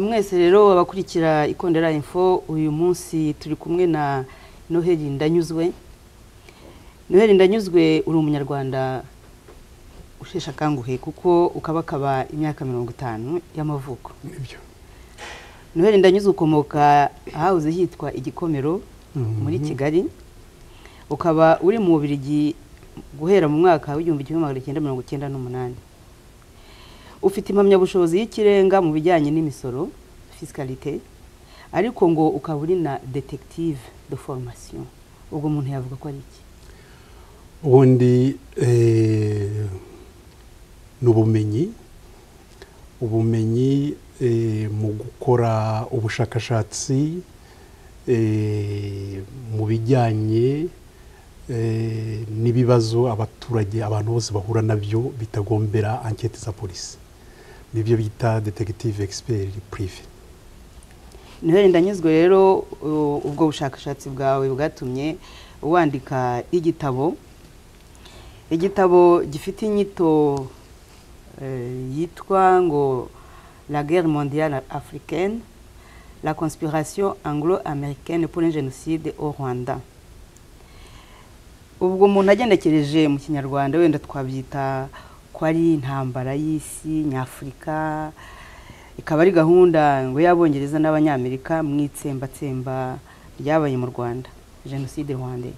mwese rero abakurikira ikondera info uyu munsi turi kumwe na noheli ndanyuzwe noheli ndanyuzwe uri umunyarwanda usheshe akanguhe kuko ukabakaba imyaka mirongo itanu y'amavuko nibyo noheli ndanyuzwe ukomoka ahahoze hitwa igikomero muri kigali ukaba uri mu bubirigi guhera mu mwaka w'igihumbi kimwe magana cyenda mirongo icyenda n'umunani ufite impamyabushobozi y'ikirenga mu bijyanye n'imisoro fisikarite ariko ngo ukaba uri na detektive de formasiyo ubwo umuntu yavuga ko ari iki ubundi eh, ni ubumenyi ubumenyi eh, mu gukora ubushakashatsi eh, mu bijyanye eh, n'ibibazo abaturage abantu bose bahura nabyo bitagombera anketi za polisi nibyo bita detektive expert prive noheli ndanyuzwe rero u- ubwo bushakashatsi bwawe bwatumye wandika igitabo igitabo gifite inyito eh, yitwa ngo la guerre mondiale africaine la conspiration anglo-américaine pour un génocide au rwanda ubwo umuntu agenekereje mu kinyarwanda wenda twabyita ko ari intambara y'isi nyafurika ikaba ari gahunda ngo y'abongereza n'abanyamerika mu itsembatsemba ryabaye mu rwanda jenoside rwanda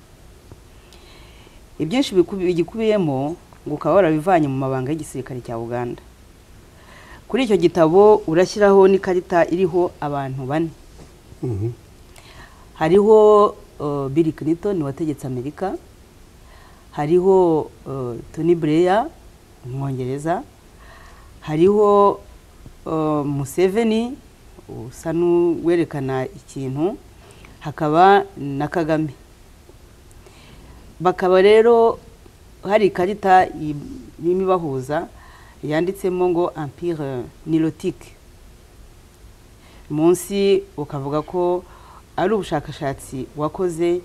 ibyinshi biku- bigikubiyemo ngo ukaba warabivanye mu mabanga y'igisirikare cya uganda kuri icyo gitabo urashyiraho n'ikarita iriho abantu bane Mhm. hariho uh, Bill Clinton wategetse Amerika hariho uh, Tony Blair umwongereza hariho uh, Museveni usa n'uwerekana ikintu hakaba na Kagame bakaba rero hari ikarita i- irimo ibahuza yanditsemo ngo empire nilotique munsi ukavuga ko ari ubushakashatsi wakoze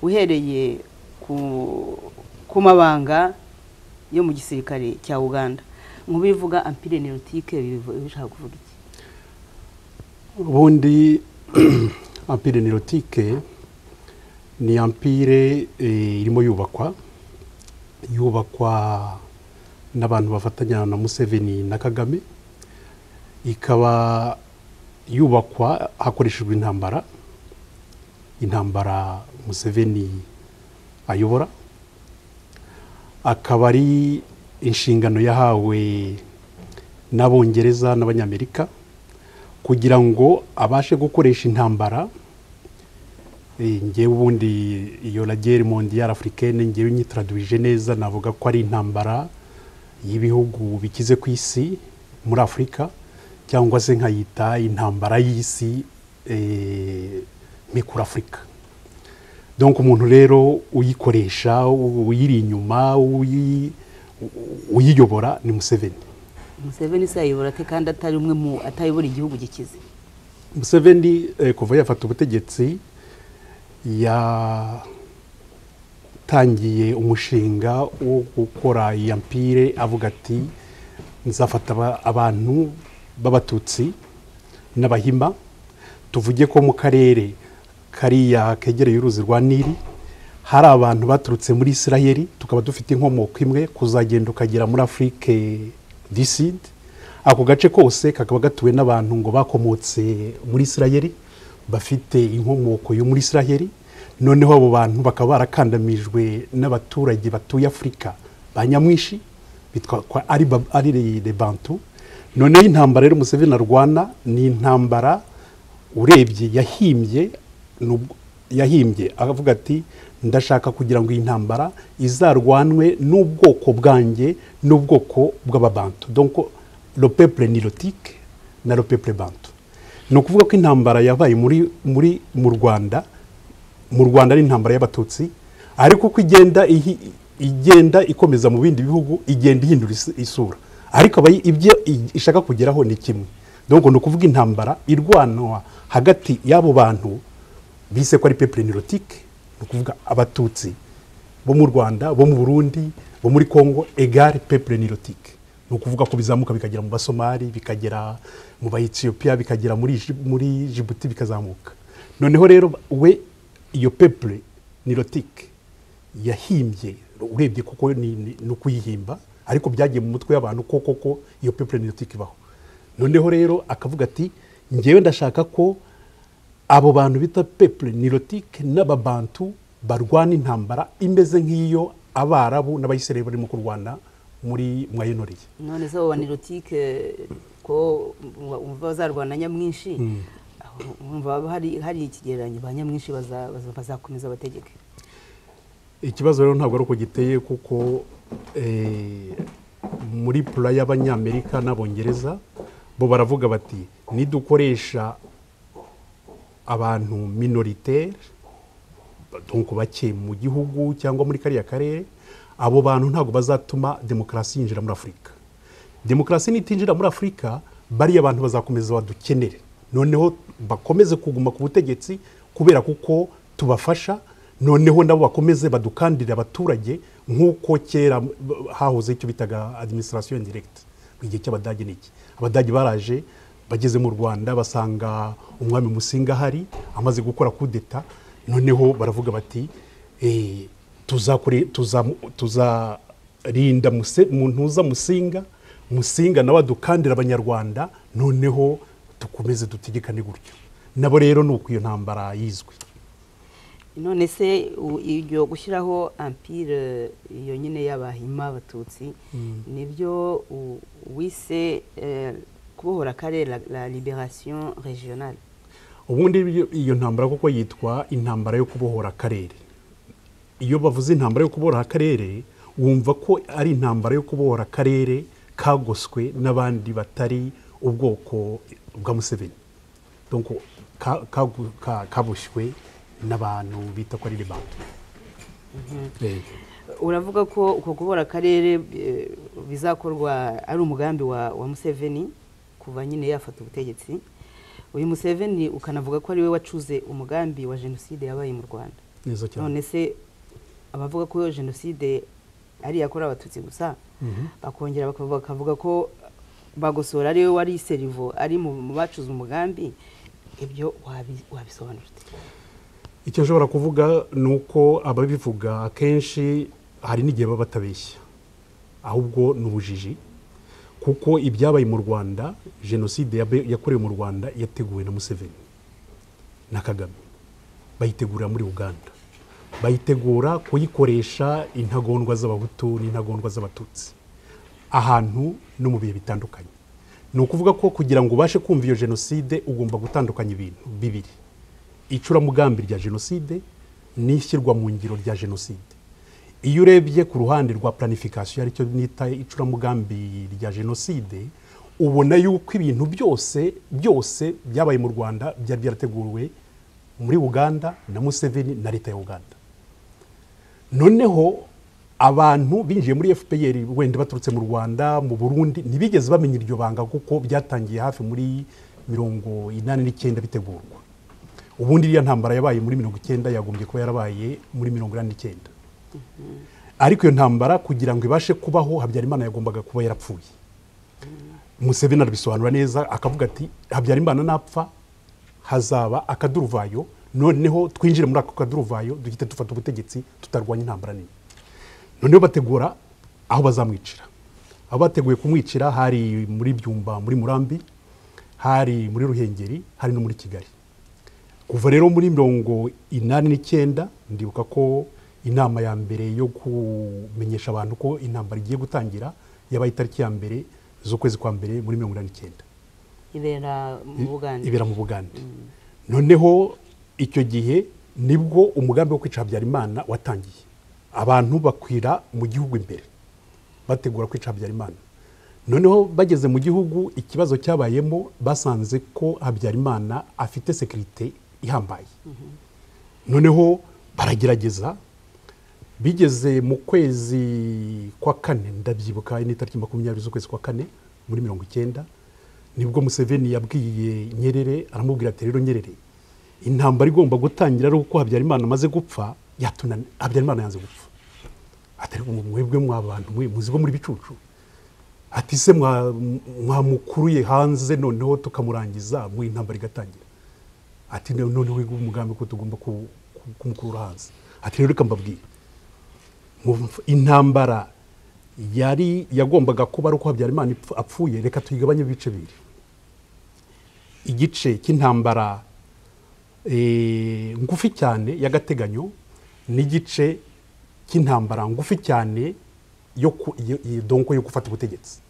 uhereye ku, ku mabanga yo mu gisirikare cya uganda nk'ubu bivuga empire nilotique bivu- bishaka kuvuga iki ubundi ampire nirotike ni ampire eh, irimo yubakwa yubakwa n'abantu bafatanya na museveni na kagame ikaba yubakwa hakoreshejwe intambara intambara museveni ayobora akaba ari inshingano yahawe n'abongereza n'abanyamerika kugira ngo abashe gukoresha intambara eh, ngewe ubundi iyo la guerre mondiale africaine ngewe nyitradwije neza navuga ko ari intambara y'ibihugu bikize ku isi muri afurika cyangwa se nkayita intambara y'isi eh, mikuru afurika donc umuntu rero uyikoresha uyiri inyuma uyi- uyiyobora ni museveni museveni se yayobora ate kandi atari umwe mu atayobora igihugu gikize museveni eh, kuva yafata ubutegetsi yatangiye umushinga wo gukora iya mpire avuga ati nzafata aba- abantu b'abatutsi n'abahima tuvuge ko mu karere kariya kegereye uruzi rwa nili hari abantu baturutse muri isiraheli tukaba dufite inkomoko imwe kuzagenda ukagera muri afurike diside ako gace kose kakaba gatuwe n'abantu ngo bakomotse muri isiraheli bafite inkomoko yo muri isiraheli noneho abo bantu bakaba barakandamijwe n'abaturage batuye afurika ba nyamwinshi bitwa kwa ari Bab- ari de bantu noneho intambara rero museveni arwana ni intambara urebye yahimbye nubwo- yahimbye avuga ati ndashaka kugira ngo iyi ntambara izarwanwe n'ubwoko bwanjye n'ubwoko bw'ababantu donc le peuple nilotique na le peuple bantu ni ukuvuga ko intambara yabaye muri muri mu rwanda mu rwanda ari intambara y'abatutsi ariko uko igenda ihi- igenda ikomeza mu bindi bihugu igenda ihindura is- isura ariko abayi- ibyo i- ishaka kugeraho ni kimwe donc ni ukuvuga intambara irwanwa hagati y'abo bantu bise ko ari peuple nilotique ni ukuvuga abatutsi bo mu rwanda bo mu burundi bo muri congo egare peuple nilotique ni ukuvuga ko bizamuka bikagera mu basomali bikagera mu bayetiyopiya bikagera muri Ji- muri jibuti bikazamuka noneho rero we iyo pepure ni rotike yahimbye urebye kuko ni ni- ni ukuyihimba ariko byagiye mu mutwe y'abantu ko koko iyo pepure ni rotike ibaho noneho rero akavuga ati ngewe ndashaka ko abo bantu bita pepure nirotike n'ababantu barwana intambara imeze nk'iyo abarabu n'abayisiraheli barimo kurwana muri mwayenoriye none se wa nirotike ko umva bazarwana nyamwinshi aho urumva hari hari ikigereranyo ba nyamwinshi baza- baza- bazakomeza bategeke ikibazo rero ntabwo ari uko giteye kuko eh, muri pura y'abanyamerika n'abongereza bo baravuga bati nidukoresha abantu minoritere donc bake mu gihugu cyangwa muri kariya karere abo bantu ntabwo bazatuma demokarasi yinjira muri afurika demokarasi nitinjira muri afurika bariya abantu bazakomeza badukenere noneho bakomeze kuguma ku butegetsi kubera kuko tubafasha noneho nabo bakomeze badukandire abaturage nk'uko kera m- hahoze icyo bitaga administration indirecte mu gihe cy'abadage n'iki abadage baraje bageze mu rwanda basanga umwami musinga ahari amaze gukora kudeta noneho baravuga bati eh, tuzakore- tuzamu- tuzarinda Muse- muntuza musinga musinga nawe adukandira abanyarwanda noneho dukomeze dutegekane gutyo nabo rero ni uko iyo ntambara yizwe none se u- iryo gushyiraho ampire iyo nyine y'abahima abatutsi nibyo u- wise eh, kubohora akarere la- la liberation regionale ubundi iyo- iyo ntambara kuko yitwa intambara yo kubohora akarere iyo bavuze intambara yo kubohora akarere wumva ko ari intambara yo kubohora akarere kagoswe n'abandi batari ubwoko bwa museveni donc ka- kagu- ka- kaboshywe n'abantu bita ko ari rebando uravuga ko uko kubora akarere eh, bizakorwa ari umugambi wa wa museveni kuva nyine yafata ubutegetsi uyu museveni ukanavuga ko ari we wacuze umugambi wa jenoside yabaye mu rwanda neza cyane none se abavuga ko jenoside ari yakorewe abatutsi gusa bakongera bakavu- bakavuga ko bagosora ariwe wari serivo ari mu mu bacuze umugambi ibyo wabi- wabisobanura ute? icyo nshobora kuvuga ni uko ababivuga akenshi hari n'igihe baba batabeshya ahubwo ni ubujiji kuko ibyabaye mu rwanda jenoside yabe- yakorewe mu rwanda yateguwe na museveni na kagame bayitegurira muri uganda bayitegura kuyikoresha intagondwa z'abahutu n'intagondwa z'abatutsi ahantu no mu bihe bitandukanye ni ukuvuga ko kugira ngo ubashe kumva iyo jenoside ugomba gutandukanya ibintu bibiri icuramugambi rya jenoside n'ishyirwa mu ngiro rya jenoside iyo urebye ku ruhande rwa planification aricyo nita icuramugambi rya jenoside ubona yuko ibintu byose byose byabaye mu rwanda byari byarateguwe muri uganda na museveni na leta ya uganda noneho abantu binjiye muri fpr wenda baturutse mu rwanda mu burundi ntibigeze bamenya iryo banga kuko byatangiye hafi muri mirongo inani n'icyenda bitegurwa ubundi iriya ntambara yabaye muri mirongo icyenda yagombye kuba yarabaye muri mirongo inani n'icyenda ariko iyo ntambara kugira ngo ibashe kubaho habyarimana yagombaga kuba yarapfuye museveni arabisobanura neza akavuga ati habyarimana napfa hazaba akaduruvayo noneho twinjire muri ako kaduruvayo duhite dufata ubutegetsi tutarwanya intambara nini noneho bategura aho bazamwicira aho bateguye kumwicira hari muri byumba muri murambi hari muri ruhengeri hari no muri kigali kuva rero muri mirongo inani n'icyenda ndibuka ko inama ya mbere yo kumenyesha abantu ko intambara igiye gutangira yabaye itariki ya mbere z'ukwezi kwa mbere muri mirongo inani n'icyenda ibera mu buganda ibera mu buganda noneho icyo gihe nibwo umugambi wo kwica habyarimana watangiye abantu bakwira mu gihugu imbere bategura kwica habyarimana noneho bageze mu gihugu ikibazo cyabayemo basanze ko habyarimana afite sekirite ihambaye noneho baragerageza bigeze mu kwezi kwa kane ndabyibuka ni tariki makumyabiri z'ukwezi kwa kane muri mirongo icyenda nibwo museveni yabwiye nyerere aramubwira ati rero nyerere intambara igomba gutangira ari uko habyarimana amaze gupfa yatunani habyarimana yanze gupfa atari mwebwe mwa bantu mwe muzi ko muri bicucu ati se mwa- mwamukuruye hanze noneho tukamurangiza mu intambara igatangira ati "No- noneho ngubu umugambi ko tugomba ku- ku- kumukurura hanze ati rero reka mbabwire Mu- intambara yari yagombaga kuba ari uko habyarimana ipfu- apfuye reka tuyigabanye ibice bibiri igice cy'intambara eh, ngufi cyane y'agateganyo n'igice cy'intambara ngufi cyane yo ku- yo- yo- donko yo gufata ubutegetsi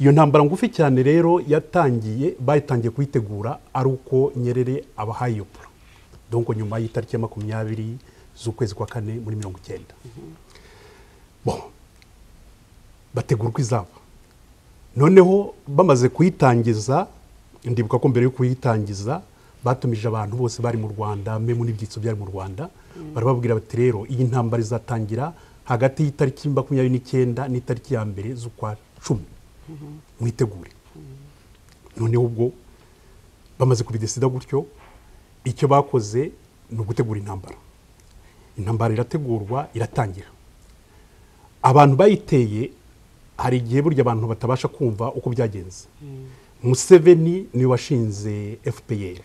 iyo ntambara ngufi cyane rero yatangiye bayitangiye kuyitegura ari uko nyerere abahaye iyo poro donko nyuma y'itariki ya makumyabiri z'ukwezi kwa kane muri mirongo icyenda Bon. bategura uko izaba noneho bamaze kuyitangiza ndibuka ko mbere yo kuyitangiza batumije abantu bose bari mu rwanda mwe n'ibyitso byari mu rwanda barababwira bati rero iyi ntambara izatangira hagati y'itariki makumyabiri n'icyenda n'itariki ya mbere z'ukwa cumi mwitegure noneho ubwo bamaze kubidesida gutyo icyo bakoze ni ugutegura intambara intambara irategurwa iratangira abantu bayiteye hari igihe burya abantu batabasha kumva uko byagenze museveni niwe washinze fpr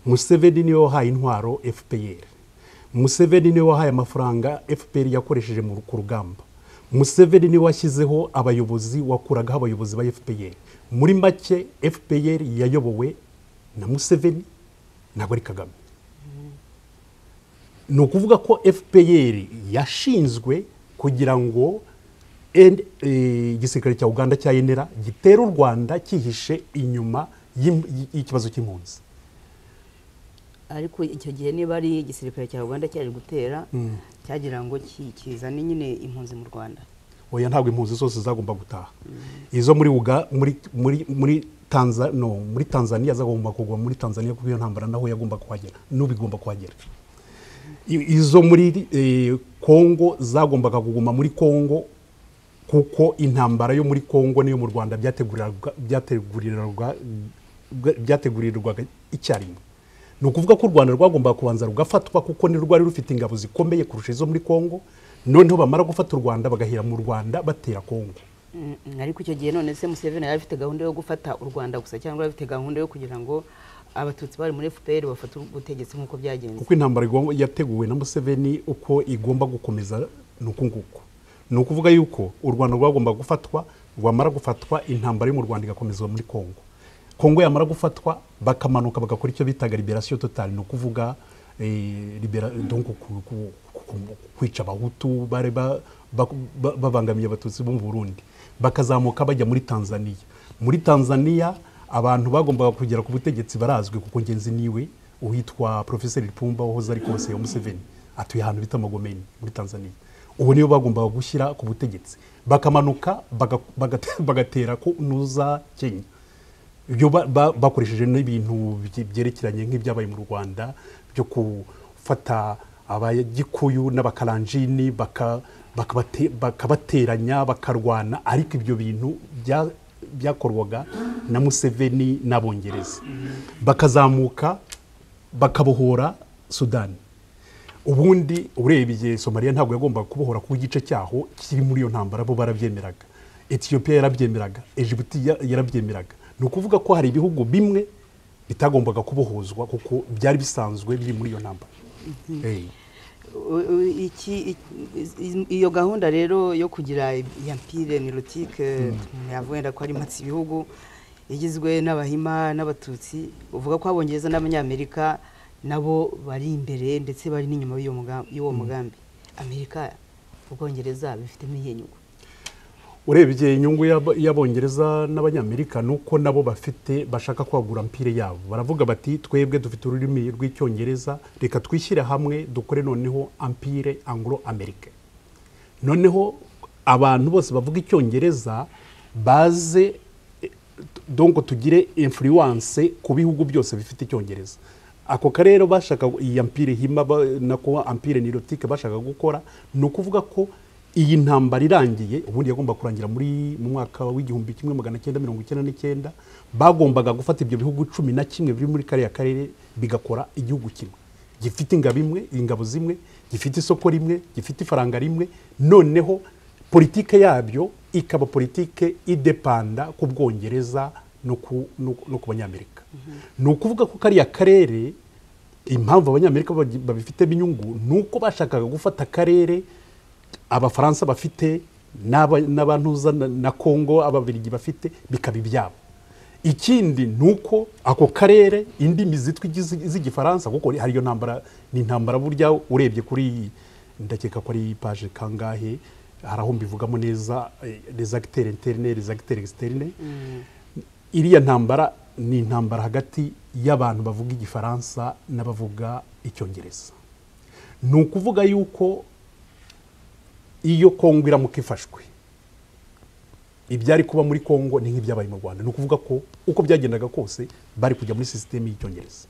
museveni niwe wahaye intwaro fpr museveni niwe wahaye amafaranga fpr yakoresheje mu- ku rugamba museveni niwe washyizeho abayobozi wakuragaho abayobozi ba fpr muri make fpr yayobowe na museveni ntabwo ari kagame ni ukuvuga ko fpr yashinzwe kugira ngo N- eh, igisirikare cya uganda cya enera gitere u rwanda cyihishe inyuma y'im- y- y'ikibazo cy'impunzi ariko icyo gihe niba ari igisirikare cya uganda cyari gutera cyagira ngo ki- kizane nyine impunzi mu rwanda oya ntabwo impunzi zose zagomba gutaha izo muri uga muri muri muri Tanza, no, muri tanzania zagomba kugwa muri tanzania kuko iyo ntambara naho yagomba kuhagera n'ubu igomba kuhagera I- izo muri eh, kongo zagombaga kuguma muri kongo kuko intambara yo muri kongo n'iyo mu rwanda byategurirwaga- byategurirwaga- byategurirwaga icyarimwe ni ukuvuga ko u rwanda rwagombaga kubanza rugafatwa kuko ni rwari rufite ingabo zikomeye kurusha izo muri kongo noneho bamara gufata u rwanda bagahera mu rwanda batera kongo Mm, mm, ariko icyo gihe none se museveni yari afite gahunda yo gufata u rwanda gusa cyangwa yari afite gahunda yo kugira ngo abatutsi bari muri fpr bafate ubutegetsi nk'uko byagenze kuko intambara igomba- yateguwe na museveni uko igomba gukomeza ni uku nguku ni ukuvuga yuko u rwanda rwagomba gufatwa rwamara gufatwa intambara yo mu rwanda igakomezwa muri kongo kongo yamara gufatwa bakamanuka bagakora icyo bitaga liberasiyo totali ni ukuvuga eh, libera- donc ku- ku- ku- kwica abahutu bari ba- ba- ba- babangamiye abatutsi bo mu burundi bakazamuka bajya muri tanzania muri tanzania abantu bagombaga kugera ku butegetsi barazwi kuko ngenzi niwe uwitwa profeseri Lipumba wahoze ari konseye wa Museveni atuye ahantu bita Magomeni muri Tanzania ubu nibo bagombaga gushyira ku butegetsi bakamanuka baga- baga- bagatera ku nuza Kenya ibyo ba- ba- bakoresheje n'ibintu bye- byerekeranye nk'ibyabaye mu rwanda byo gufata abagikuyu n'abakaranjini baka- bakabate- bakabateranya bakarwana ariko ibyo bintu bya- byakorwaga na museveni n'abongereza bakazamuka bakabohora sudani ubundi urebye somaliya ntabwo yagombaga kubohora ku igice cyaho kiri muri iyo ntambara bo barabyemeraga etiyopiya yarabyemeraga egibuti yarabyemeraga ni ukuvuga ko hari ibihugu bimwe bitagombaga kubohozwa kuko byari bisanzwe biri muri iyo ntambara Eh, U- u- iki- i- iyo gahunda rero yo kugira yampire nirotike yavwenda ko ari matsi ibihugu igizwe n'abahima n'abatutsi uvuga ko abongereza n'abanyamerika nabo bari imbere ndetse bari n'inyuma y'uwo muga- y'uwo mugambi amerika ubwongereza bifitemo iyihe nyungu urebye inyungu y'Ab- y'abongereza n'abanyamerika ni uko nabo bafite bashaka kwagura mpire yabo baravuga bati twebwe dufite ururimi rw'icyongereza reka twishyire hamwe dukore noneho ampire anglo amerike noneho abantu bose bavuga icyongereza baze eh, donc tugire influence ku bihugu byose bifite icyongereza ako karero bashaka iyi ampire hima ba- nako ampire nirotike bashaka gukora ni ukuvuga ko iyi ntambara irangiye ubundi yagomba kurangira muri mu mwaka w'igihumbi kimwe magana cyenda mirongo icyenda n'icyenda bagombaga gufata ibyo bihugu cumi na kimwe biri muri kariya karere bigakora igihugu kimwe gifite ingabo imwe ingabo zimwe gifite isoko rimwe gifite ifaranga rimwe noneho politike yabyo ikaba politike idepanda ku bwongereza no ku no ku- no ku banyamerika ni ukuvuga ko kariya karere impamvu abanyamerika bagi- babifitemo inyungu ni uko bashakaga gufata akarere abafaransa bafite n'aba- n'abantuza na- na kongo ababirigi bafite bikaba ibyabo ikindi ni uko ako karere indimi zitwa igizi- z'igifaransa kuko hariyo ntambara ni intambara burya urebye kuri iyi ndakeka ko ari paje kangahe hari aho mbivugamo neza rezagiteri interne rezagiteri externe iriya ntambara ni intambara hagati y'abantu bavuga igifaransa n'abavuga icyongereza ni ukuvuga yuko iyo kongo iramuka ifashwe ibyari kuba muri kongo ni nk'ibyabaye mu rwanda ni ukuvuga ko uko byagendaga kose bari kujya muri sisiteme y'icyongereza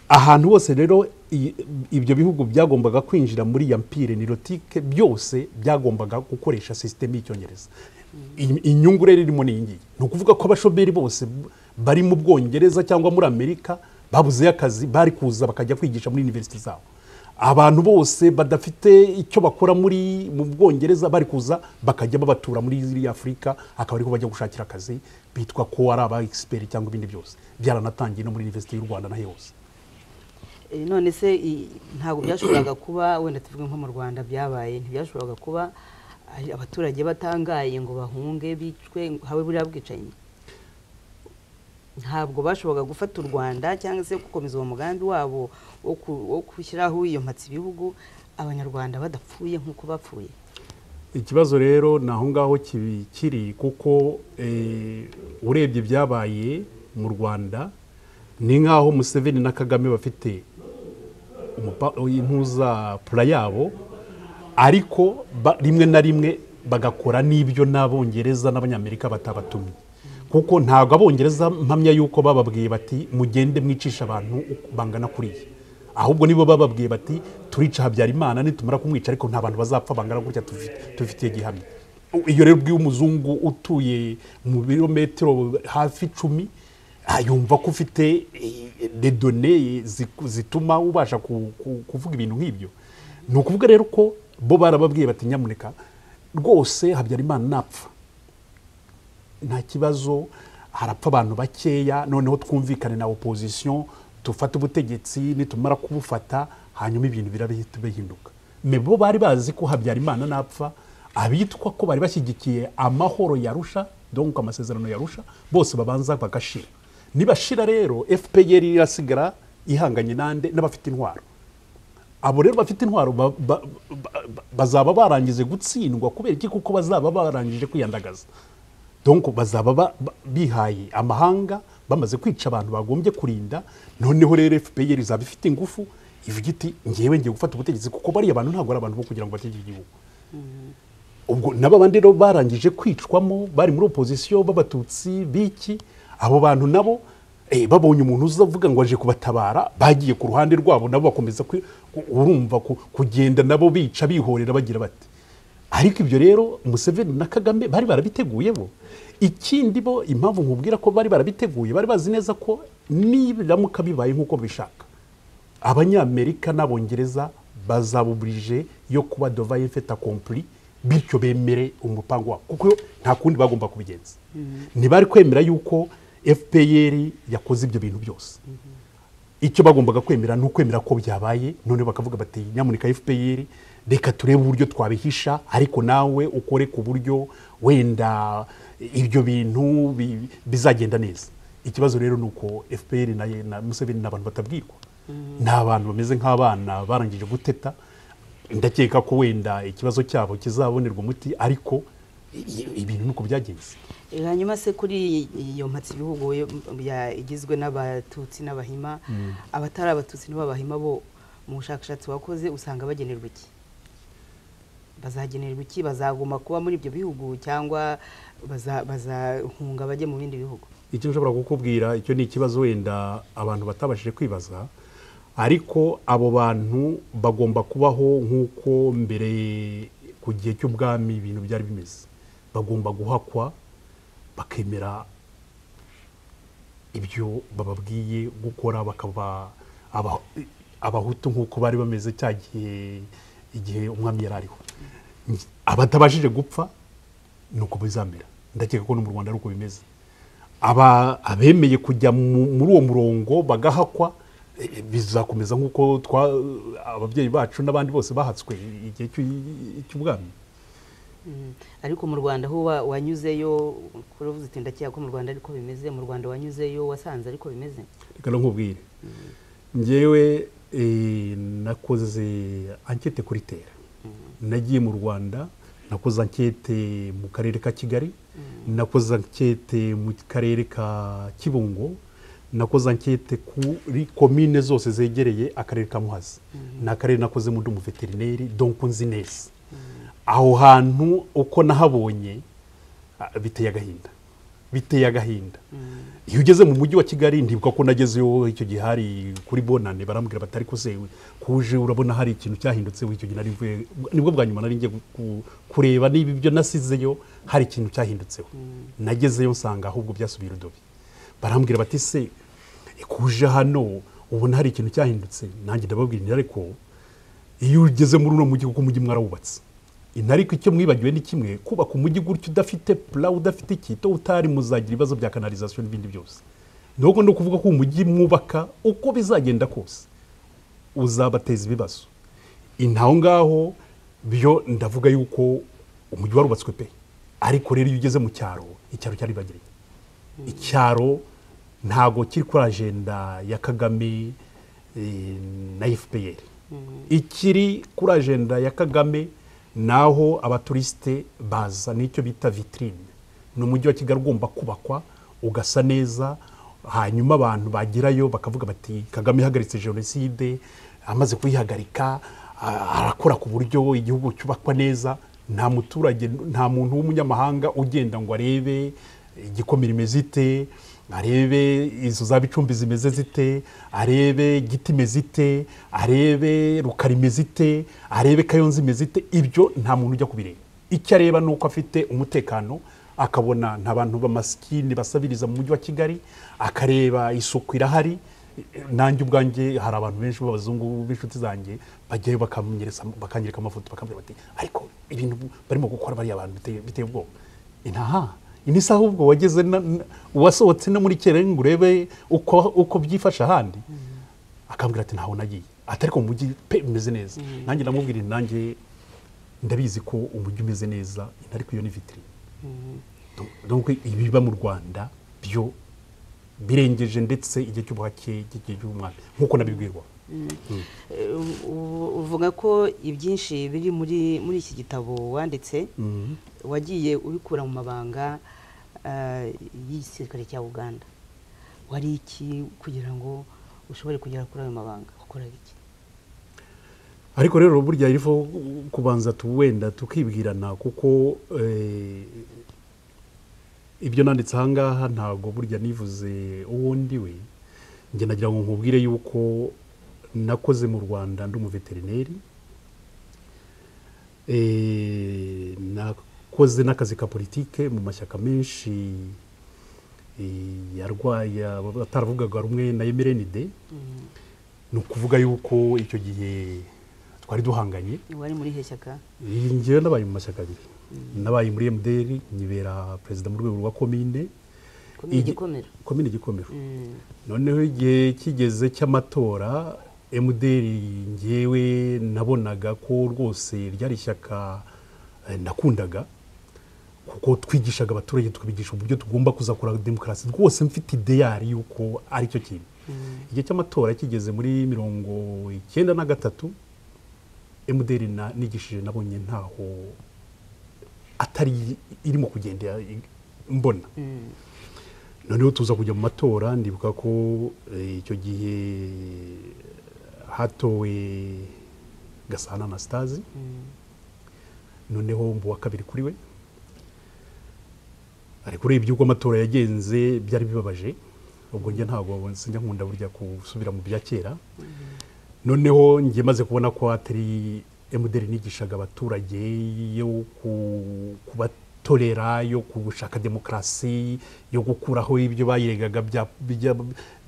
ahantu hose rero i- ibyo bihugu byagombaga kwinjira muri ya mpire nirotike byose byagombaga gukoresha sisiteme y'icyongereza I- inyungu rero irimo ni iyi ngiyi ni ukuvuga ko abashomeri bose b- bari mu bwongereza cyangwa muri amerika babuzeyo akazi bari kuza bakajya kwigisha muri univerisiti zabo abantu bose badafite icyo bakora muri mu bwongereza bari kuza bakajya babatura muri ziriya afurika akaba ariho bajya gushakira akazi bitwa ko ari aba egisiperi cyangwa ibindi byose byaranatangiye no muri univerisiti y'u rwanda na hose Eh, none se i- ntabwo byashoboraga kuba wenda tuvuge nko mu rwanda byabaye ntibyashoboraga kuba ari abaturage batangaye ngo bahunge bicwe habe buriya bwicanyi ntabwo bashoboraga gufata u rwanda cyangwa se gukomeza uwo mugambi wabo wo ku- wo gushyiraho iyo mpatsi ibihugu abanyarwanda badapfuye nk'uko bapfuye ikibazo rero ni aho ngaho kibi- kiri kuko eh, urebye ibyabaye mu rwanda ni nk'aho museveni na kagame bafite umupa- impuzapura yabo ariko ba- rimwe na rimwe bagakora n'ibyo n'abongereza n'abanyamerika batabatumye kuko ntabwo abongereza mpamya yuko bababwiye bati mugende mwicisha abantu uko bangana kuriya ahubwo nibo bababwiye bati turica habyarimana nitumara kumwica ariko nta bantu bazapfa bangana gutya tufi- tubifitiye gihamya iyo rero ubwiye umuzungu utuye mu birometero hafi icumi Ah, yumva ko ufite dedone zituma ubasha ku- ku- kuvuga ibintu nk'ibyo ni ukuvuga rero ko bo barababwiye bati nyamuneka rwose habyarimana napfa nta kibazo harapfa abantu bakeya noneho twumvikane na opozisiyo dufate ubutegetsi nitumara kubufata hanyuma ibintu birahita bihinduka Me bo bari bazi ko habyarimana napfa abitwa ko bari bashyigikiye amahoro yarusha donc amasezerano yarusha bose babanza bagashira nibashira rero fpr irasigara ihanganye nande n'abafite intwaro abo rero bafite intwaro ba- ba- ba- ba- bazaba barangije gutsindwa kubera iki kuko bazaba barangije kwiyandagaza donc bazaba ba- ba- bihaye amahanga bamaze kwica abantu bagombye kurinda noneho rero fpr izaba ifite ingufu ivuga iti ngewe ngiye gufata ubutegetsi kuko bariya bantu ntabwo ari abantu bo kugira ngo bategeke igihugu ubwo nabo bandi rero barangije kwicwamo bari muri opozisiyo b'abatutsi b'iki abo bantu nabo eh, babonye umuntu uzavuga ngo aje kubatabara bagiye ku ruhande rwabo nabo bakomeza kwi- ku- urumva ku- kugenda nabo bica bihorera bagira bati ariko ibyo rero museveni na kagame bari barabiteguye bo ikindi bo impamvu nkubwira ko bari barabiteguye bari bazi neza ko nibiramuka bibaye nk'uko bishaka abanyamerika n'abongereza bazabuburije yo kuba dovaye feta kompuri bityo bemere umupango wabo kuko nta kundi bagomba kubigenza ntibari kwemera yuko fpr yakoze ibyo bintu byose icyo bagombaga kwemera ni ukwemera ko byabaye none bakavuga bati nyamuneka fpr reka turebe uburyo twabihisha ariko nawe ukore ku buryo wenda ibyo bintu bi- bizagenda neza ikibazo rero ni uko fpr na, na museveni ni abantu batabwirwa ni abantu bameze nk'abana barangije guteta ndakeka ko wenda ikibazo cyabo kizabonerwa umuti ariko i- i- ibintu ni uko byagenze Eh, hanyuma se kuri iyo mpatsi ibihugu yo- ya- igizwe n'abatutsi n'abahima abatari abatutsi n'abahima bo mu bushakashatsi wakoze usanga bagenerwa iki bazagenerwa iki bazaguma kuba muri ibyo bihugu cyangwa baza- bazahunga bajye mu bindi bihugu icyo nshobora kukubwira icyo ni ikibazo wenda abantu batabashije kwibaza ariko abo bantu bagomba kubaho nk'uko mbere ku gihe cy'ubwami ibintu byari bimeze bagomba guhakwa bakemera ibyo bababwiye gukora bakaba aba- abahutu nk'uko bari bameze cya gihe igihe umwami yari ariho abatabashije gupfa ni uko bizamera ndakeka ko no mu rwanda ari uko bimeze aba abemeye kujya mu- muri uwo murongo bagahakwa eh, bizakomeza nk'uko twa- ababyeyi bacu n'abandi bose bahatswe igihe cy'u- cy'ubwami ariko mu rwanda aho wa- wanyuzeyo uravuze uti ndakeka ko mu rwanda ariko bimeze mu rwanda wanyuzeyo wasanze ariko bimeze reka nkubwire ngewe eh, nakoze ankete kuri tera nagiye mu rwanda nakoze ankete mu karere ka kigali nakoze ankete mu karere ka kibungo nakoze ankete kuri komine zose zegereye akarere ka muhazi ni akarere nakozemo ndi umuveterineri donko nzi neza aho hantu uko nahabonye ah, biteye agahinda biteye agahinda iyo ugeze mu mujyi wa kigali ndibuka ko nagezeyo icyo gihe hari kuri bonane barambwira batari kuzewe kuje urabona hari ikintu cyahindutse icyo gihe nari mvuye nibwo bwa nyuma nari ngiye ku- ku- kureba niba ibyo nasizeyo hari ikintu cyahindutseho nagezeyo nsanga ahubwo byasubiye urudobi barambwira bati se kuje hano ubona hari ikintu cyahindutse nanjye ndababwira nti ariko iyo ugeze muri uno mujyi kuko umujyi mwarawubatse inariko icyo mwibagiwe ni kimwe kubaka umujyi gutyo udafite pula udafite ikito utari muzagira ibibazo bya kanalizasiyo n'ibindi byose ni ahubwo ni ukuvuga ko umujyi mwubaka uko bizagenda kose uzabateza ibibazo intaho ngaho byo ndavuga yuko umujyi warubatswe pe ariko rero iyo ugeze mu cyaro icyaro cyari bagiranye icyaro ntago kiri kuri ajenda ya kagame eh, na fpr ikiri kuri ajenda ya kagame ni aho abaturisite baza nicyo bita vitrine ni umujyi wa kigali ugomba kubakwa ugasa neza hanyuma abantu bagerayo bakavuga bati kagame ihagaritse jenoside amaze kuyihagarika a- arakora ku buryo igihugu cyubakwa neza nta muturage nta muntu w'umunyamahanga ugenda ngo arebe igikomere imeze ite arebe izo za bicumbi zimeze zite arebe giti imeze ite arebe rukara imeze ite arebe kayonza imeze ite ibyo nta muntu ujya kubireba icyo areba ni uko afite umutekano akabona nta bantu b'amasikini basabiriza mu mujyi wa kigali akareba isuku irahari nanjye ubwanjye hari abantu benshi b'abazungu b'inshuti zanjye bajyayo bakamenyereza bakanyereka amafoto bakambwira bati ariko ibintu barimo gukora bariya bantu biteye- biteye ubwoba inaha ini saha ubwo wageze na- na- wasohotse no muri kera ngo urebe uko uko byifashe ahandi akambwira ati ntaho nagiye ati ariko mu mujyi pe bimeze neza nanjye ndamubwira nti nanjye ndabizi ko umujyi umeze neza inti ariko iyo ni vitiri donc ibiba mu rwanda byo birengeje ndetse igihe cy'ubuhake cy'igihe cy'umwami nk'uko nabibwirwa Eh, u- uvuga ko ibyinshi biri muri muri iki gitabo wanditse wagiye ubikura mu mabanga eh, y'igisirikare cya uganda wari iki kugira ngo ushobore kugera kuri ayo mabanga wakoraga iki ariko rero burya rifo kubanza tu- wenda tukibwirana kuko eh, ibyo nanditse ahangaha ntabwo burya nivuze uwo ndiwe njye nagira ngo nkubwire yuko nakoze mu rwanda ndi umuveterineri Eh, nakoze n'akazi ka politike mu mashyaka menshi eh, yarwaye ataravugaga rumwe na mrnd ni ukuvuga yuko icyo gihe twari duhanganye wari muri he shyaka iyi ngewe nabaye mu mashyaka abiri nabaye muri mdr nyibera perezida mu rwego rwa komine komini Igi- gikomero komine gikomero Mm, noneho igihe kigeze cy'amatora mdr ngewe nabonaga ko rwose ryari ishyaka eh, nakundaga kuko twigishaga abaturage tukabigisha uburyo tugomba kuzakora demokarasi rwose mfite ideyari y'uko ari cyo kintu igihe cy'amatora kigeze muri mirongo icyenda na gatatu mdr na- nigishije nabonye ntaho atari irimo kugenda mbona mm, noneho tuza kujya mu matora ndibuka ko eh, icyo gihe hatowe gasana anastase mm. noneho mbu wa kabiri kuri we ariko urebye uko amatora yagenze byari bibabaje ubwo njye ntabwo sinjya nkunda burya gusubira mu bya kera noneho njye maze kubona ko atari emuderi nigishaga abaturage yo ku- kubatorera yo gushaka demokarasi yo gukuraho ibyo bayiregaga bya bijya-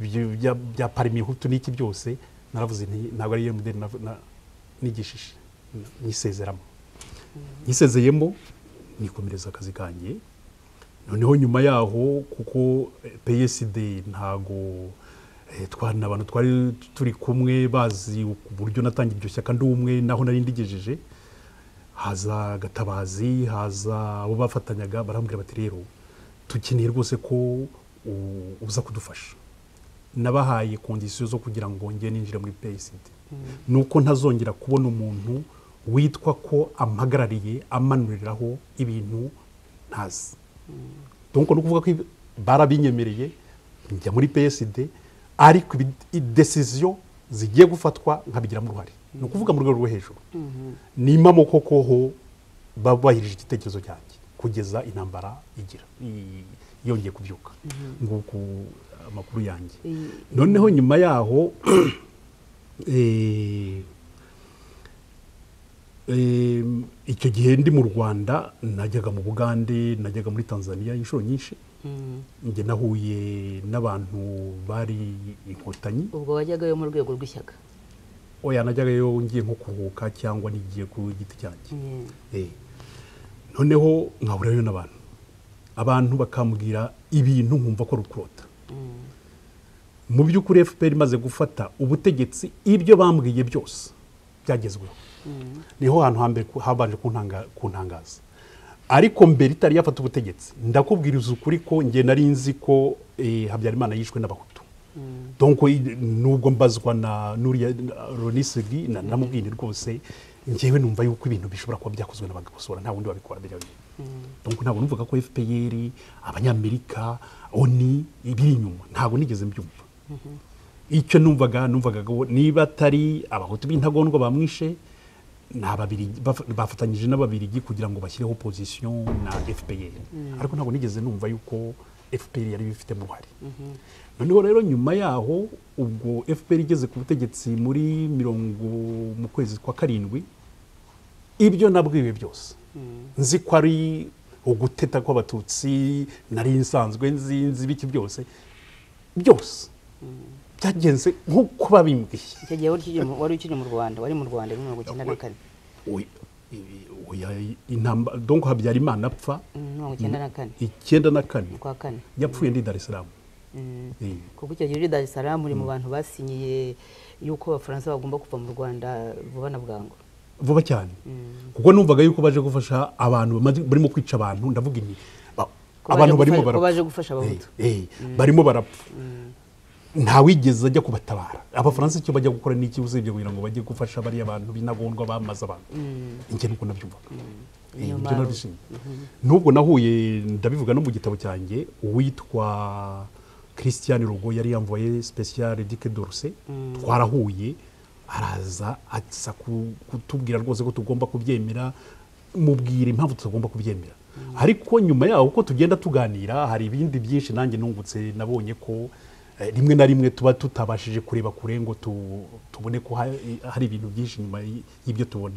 bya- bya- bya parimi hutu n'iki byose naravuze nti ntabwo ari emuderi nigishije nyisezeramo nyisezeyemo nikomereza akazi kanjye noneho nyuma yaho kuko eh, psd ntago eh, twa- ni abantu twari turi kumwe bazi uburyo natangira iryo shyaka ndi umwe naho nari ndigejeje haza gatabazi haza abo bafatanyaga barambwira bati rero dukeneye rwose ko u- uza kudufasha nabahaye kondisiyo zo kugira ngo njye ninjire muri psd nuko ntazongera kubona umuntu witwa ko ampagarariye amanuriraho ibintu ntazi donko ni ukuvuga ko ibi- barabinyemereye njya muri psd ariko idesiziyo zigiye gufatwa nkabigiramo uruhare ni ukuvuga mu rwego rwo hejuru nimamo koko ho babahirije igitekerezo cyanjye kugeza intambara igira i- yongeye kubyuka nguku amakuru yanjye I- noneho nyuma yaho eh, eh, icyo gihe ndi mu rwanda najyaga mu bugande najyaga muri tanzania inshuro nyinshi Mm. njye nahuye n'abantu bari inkotanyi ubwo wajyagayo mu rwego rw'ishyaka oya najyagayo ngiye nko kuruhuka cyangwa nigiye ku giti cyanjye Mm. Eh. noneho nkahurirayo n'abantu abantu bakambwira ibintu nkumva ko rukurota Mm. mu by'ukuri fpr imaze gufata ubutegetsi ibyo bambwiye byose byagezweho Mm. niho hantu hambere ku- habanje kuntanga- kuntangaza ariko mbere itari yafata ubutegetsi ndakubwiriza ukuri ko njye nari nzi ko eh, habyarimana yishwe n'abahutu Mm. donko i- nubwo mbazwa na nuriya ronisigi namubwire rwose njyewe numva yuko ibintu bishobora kuba byakozwe n'abagakosora nta wundi wabikora mbere yawe Mm. donko ntabwo numvaga ko fpr abanyamerika oni ibiri inyuma ntabwo nigeze mbyumva icyo numvaga numvaga ko niba atari abahutu b'intagondwa bamwishe ni ababirigi baf- bafatanyije n'ababirigi kugira ngo bashyireho position na fpr ariko ntabwo nigeze numva yuko fpr yari bifitemo uruhare noneho rero nyuma yaho ubwo fpr igeze ku butegetsi muri mirongo mu kwezi kwa karindwi ibyo nabwiwe byose nzi ko ari uguteta kw'abatutsi nari nsanzwe nzi nzi biki byose byose byagenze nk'uko babimbwiye icyo gihe wari ukiri mu- wari ukiri mu rwanda wari mu rwanda muri mirongo icyenda na kane Oya, ibi- oya, intamba- donc habyarimana apfa Mm, mirongo icyenda na kane icyenda na kane ukwa kane yapfuye ndi dar es salaam Mm. Eh, kuko icyo gihe uri dar es salaam uri mu bantu basinyiye yuko abafaransa bagomba kuva mu rwanda vuba na bwangu vuba cyane Mm. kuko numvaga yuko baje gufasha abantu bamaze- barimo kwica abantu ndavuga ini ba- Ko baje abantu barimo gufasha- ko barapfa baje gufasha abahutu Eh, eh, barimo barapfa ntawigeze ajya kubatabara abafaransa icyo bajya gukora ni iki usibye kugira ngo bajye gufasha bariya bantu binagondwa bamaze abantu njye nuko nabyumvaga Eh, Niyo ibyo mpamvu. nabishimye nubwo nahuye ndabivuga no mu gitabo cyanjye uwitwa christian rogo yari yamvoye special dike dorse twarahuye araza aza ku- kutubwira rwose ko tugomba kubyemera mubwira impamvu tutagomba kubyemera ariko nyuma yaho uko tugenda tuganira hari ibindi byinshi nanjye nungutse nabonye ko eh, rimwe na rimwe tuba tutabashije kureba kure ngo tu- tubone ko ha- hari ibintu byinshi nyuma y- y'ibyo tubona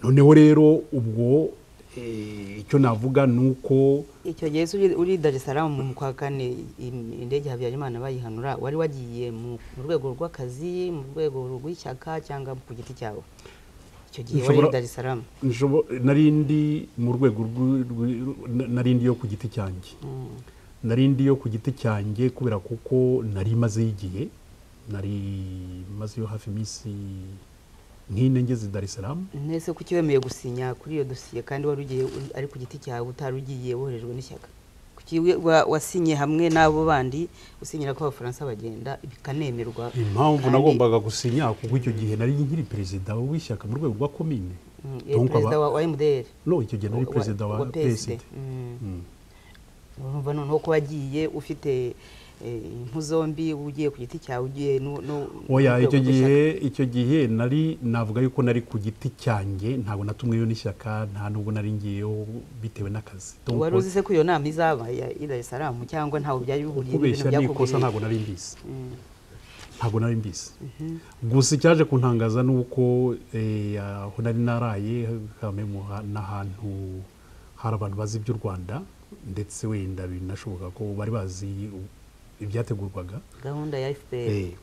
noneho rero ubwo eh, icyo navuga ni uko icyo gihe se uri- uri dar es salaam mu kwa kane i- indege habyarimana bayihanura wari wagiye mu mu rwego rw'akazi mu rwego rw'ishyaka cyangwa ku giti cyawe icyo gihe wari uri Nshobora- dar es salaam nshobo- nari ndi mu rwego rw'i- rw'i- na- nari ndi yo ku giti cyanjye nari ndi yo ku giti cyanjye kubera kuko nari mazeyo igihe nari mazeyo hafi iminsi nk'ine ngeze i dar es salaam ntese ko wemeye gusinya kuri iyo dosiye kandi wari ugiye uri- ari ku giti cyawe utari ugiye woherejwe n'ishyaka kuki we- wa- wasinye hamwe n'abo bandi usinyira ko abafaransa bagenda bikanemerwa impamvu kandi- nagombaga gusinya kuko icyo gihe nari nkiri perezida w'ishyaka mu rwego rwa komine Mm, eh, Donc perezida aba- wa mdr no icyo gihe nari perezida wa psd Mm. Mm. urumva noneho ko wagiye ufite eh, impu zombi ugiye ku giti cyawe ugiye no no- oya n'urwego icyo gihe rw'ishyaka. icyo gihe nari navuga yuko nari ku giti cyanjye ntabwo natumweyo n'ishyaka nta nubwo nari ngiyeyo bitewe n'akazi Donc, wari uzi se ko iyo nama izaba ya i dar es salaam cyangwa ntawe byari bihuriye kubeshya ni ikosa byakugwiriye? ntabwo nari mbizi Mm. ntabwo nari mbizi gusa icyaje kuntangaza ni uko eh, aho nari naraye kame mu ha- n'ahantu hari abantu bazi iby'u rwanda ndetse wenda binashoboka ko bari bazi ibyategurwaga gahunda ya fpr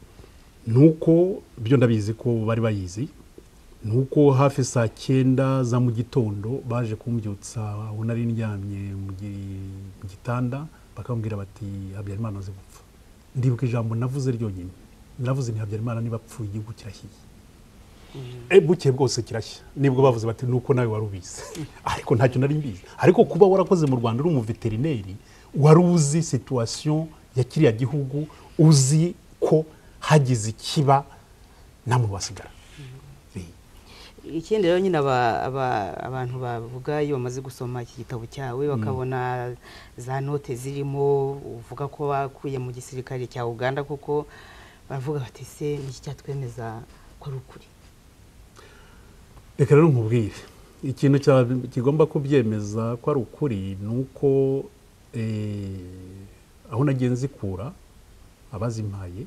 nuko byo ndabizi ko bari bayizi ni uko hafi saa cyenda za mu gitondo baje kumbyutsa aho nari ndyamye mu gi- mu gitanda bakambwira bati habyarimana azi gupfa ndibuka ijambo navuze ryonyine naravuze nti habyarimana niba apfuye igihugu kirahiye Eh, bukeye bwose kirashya nibwo bavuze bati nuko nawe wari ubizi ariko ntacyo nari mbizi ariko kuba warakoze mu rwanda uri umuveterineri wari uzi situwasiyo ya kiriya gihugu uzi ko hagize ikiba namwe wasigara Eh. ikindi rero nyine aba- aba- abantu bavuga iyo bamaze gusoma iki gitabo cyawe bakabona za note zirimo uvuga ko bakuye mu gisirikare cya uganda kuko baravuga bati se niki cyatwemeza ko ari ukuri reka rero nkubwire ikintu cya- kigomba kubyemeza ko ari ukuri ni uko eh, aho nagiye nzikura abazimpaye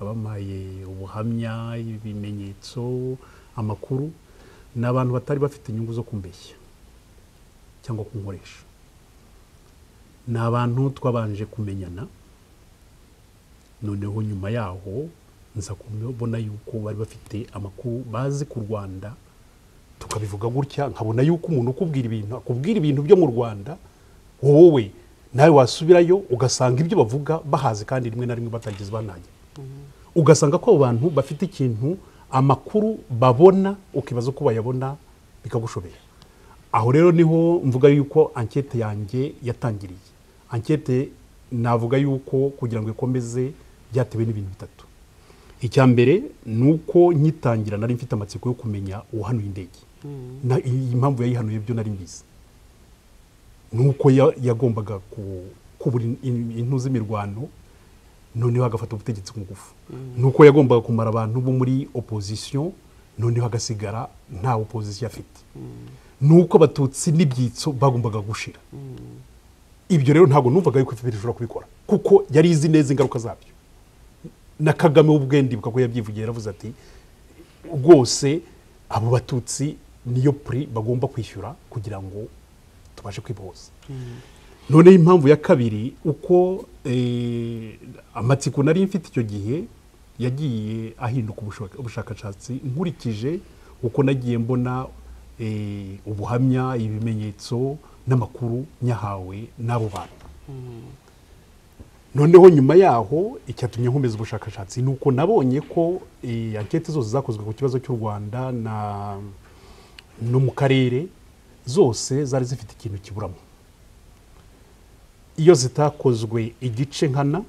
abampaye ubuhamya ibimenyetso amakuru ni abantu batari bafite inyungu zo kumbeshya cyangwa kunkoresha ni abantu twabanje kumenyana noneho nyuma yaho nza kubona yuko bari bafite amakuru bazi ku rwanda tukabivuga gutya nkabona yuko umuntu ukubwira ibintu akubwira ibintu byo mu rwanda wowe nawe wasubirayo ugasanga ibyo bavuga bahazi kandi rimwe na rimwe batarigeze banagera ugasanga ko abo bantu bafite ikintu amakuru babona ukibaza uko bayabona bikagushobera aho rero niho mvuga yuko ankete yanjye yatangiriye ankete navuga yuko kugira ngo ikomeze byatewe n'ibintu bitatu icya mbere ni uko nyitangira nari mfite amatsiko yo kumenya uwahanuye indege Na- iyi mpamvu yayihanuye byo nari mbizi ni uko ya- yagombaga ku- kubura in- in- intu z'imirwano noneho agafata ubutegetsi ku ngufu ni uko yagombaga kumara abantu bo muri opozisiyo noneho agasigara nta opozisiyo afite ni uko abatutsi n'ibyitso bagombaga gushira ibyo rero ntabwo numvaga yuko fpr ishobora kubikora kuko yari izi neza ingaruka zabyo na kagame ubwe ndibuka ko yabyivugiye yaravuze ati rwose abo batutsi niyo puri bagomba kwishyura kugira ngo tubashe kwibohoza noneho impamvu ya kabiri uko eh, amatsiko nari mfite icyo gihe yagiye ahinduka ubushaka- ubushakashatsi nkurikije uko nagiye mbona eh, ubuhamya ibimenyetso n'amakuru nyahawe n'abo bantu noneho nyuma yaho icyatumye nkomeza ubushakashatsi ni uko nabonye ko eh, ankete zose zakozwe ku kibazo cy'u rwanda na no mu karere zose zari zifite ikintu kiburamo iyo zitakozwe igice nkana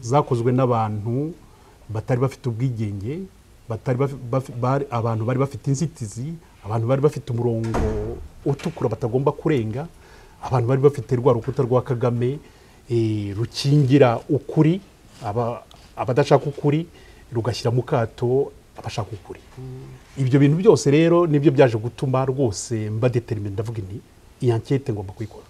zakozwe n'abantu batari bafite ubwigenge batari bafi- bafi- bari- abantu bari bafite inzitizi abantu bari bafite umurongo utukura batagomba kurenga abantu bari bafite rwa rukuta rwa kagame eh, rukingira ukuri aba- abadashaka ukuri rugashyira mu kato abashaka ukuri ibyo bintu byose rero nibyo byaje gutuma rwose mba determine ndavuga nti iyi ankete ngomba kuyikora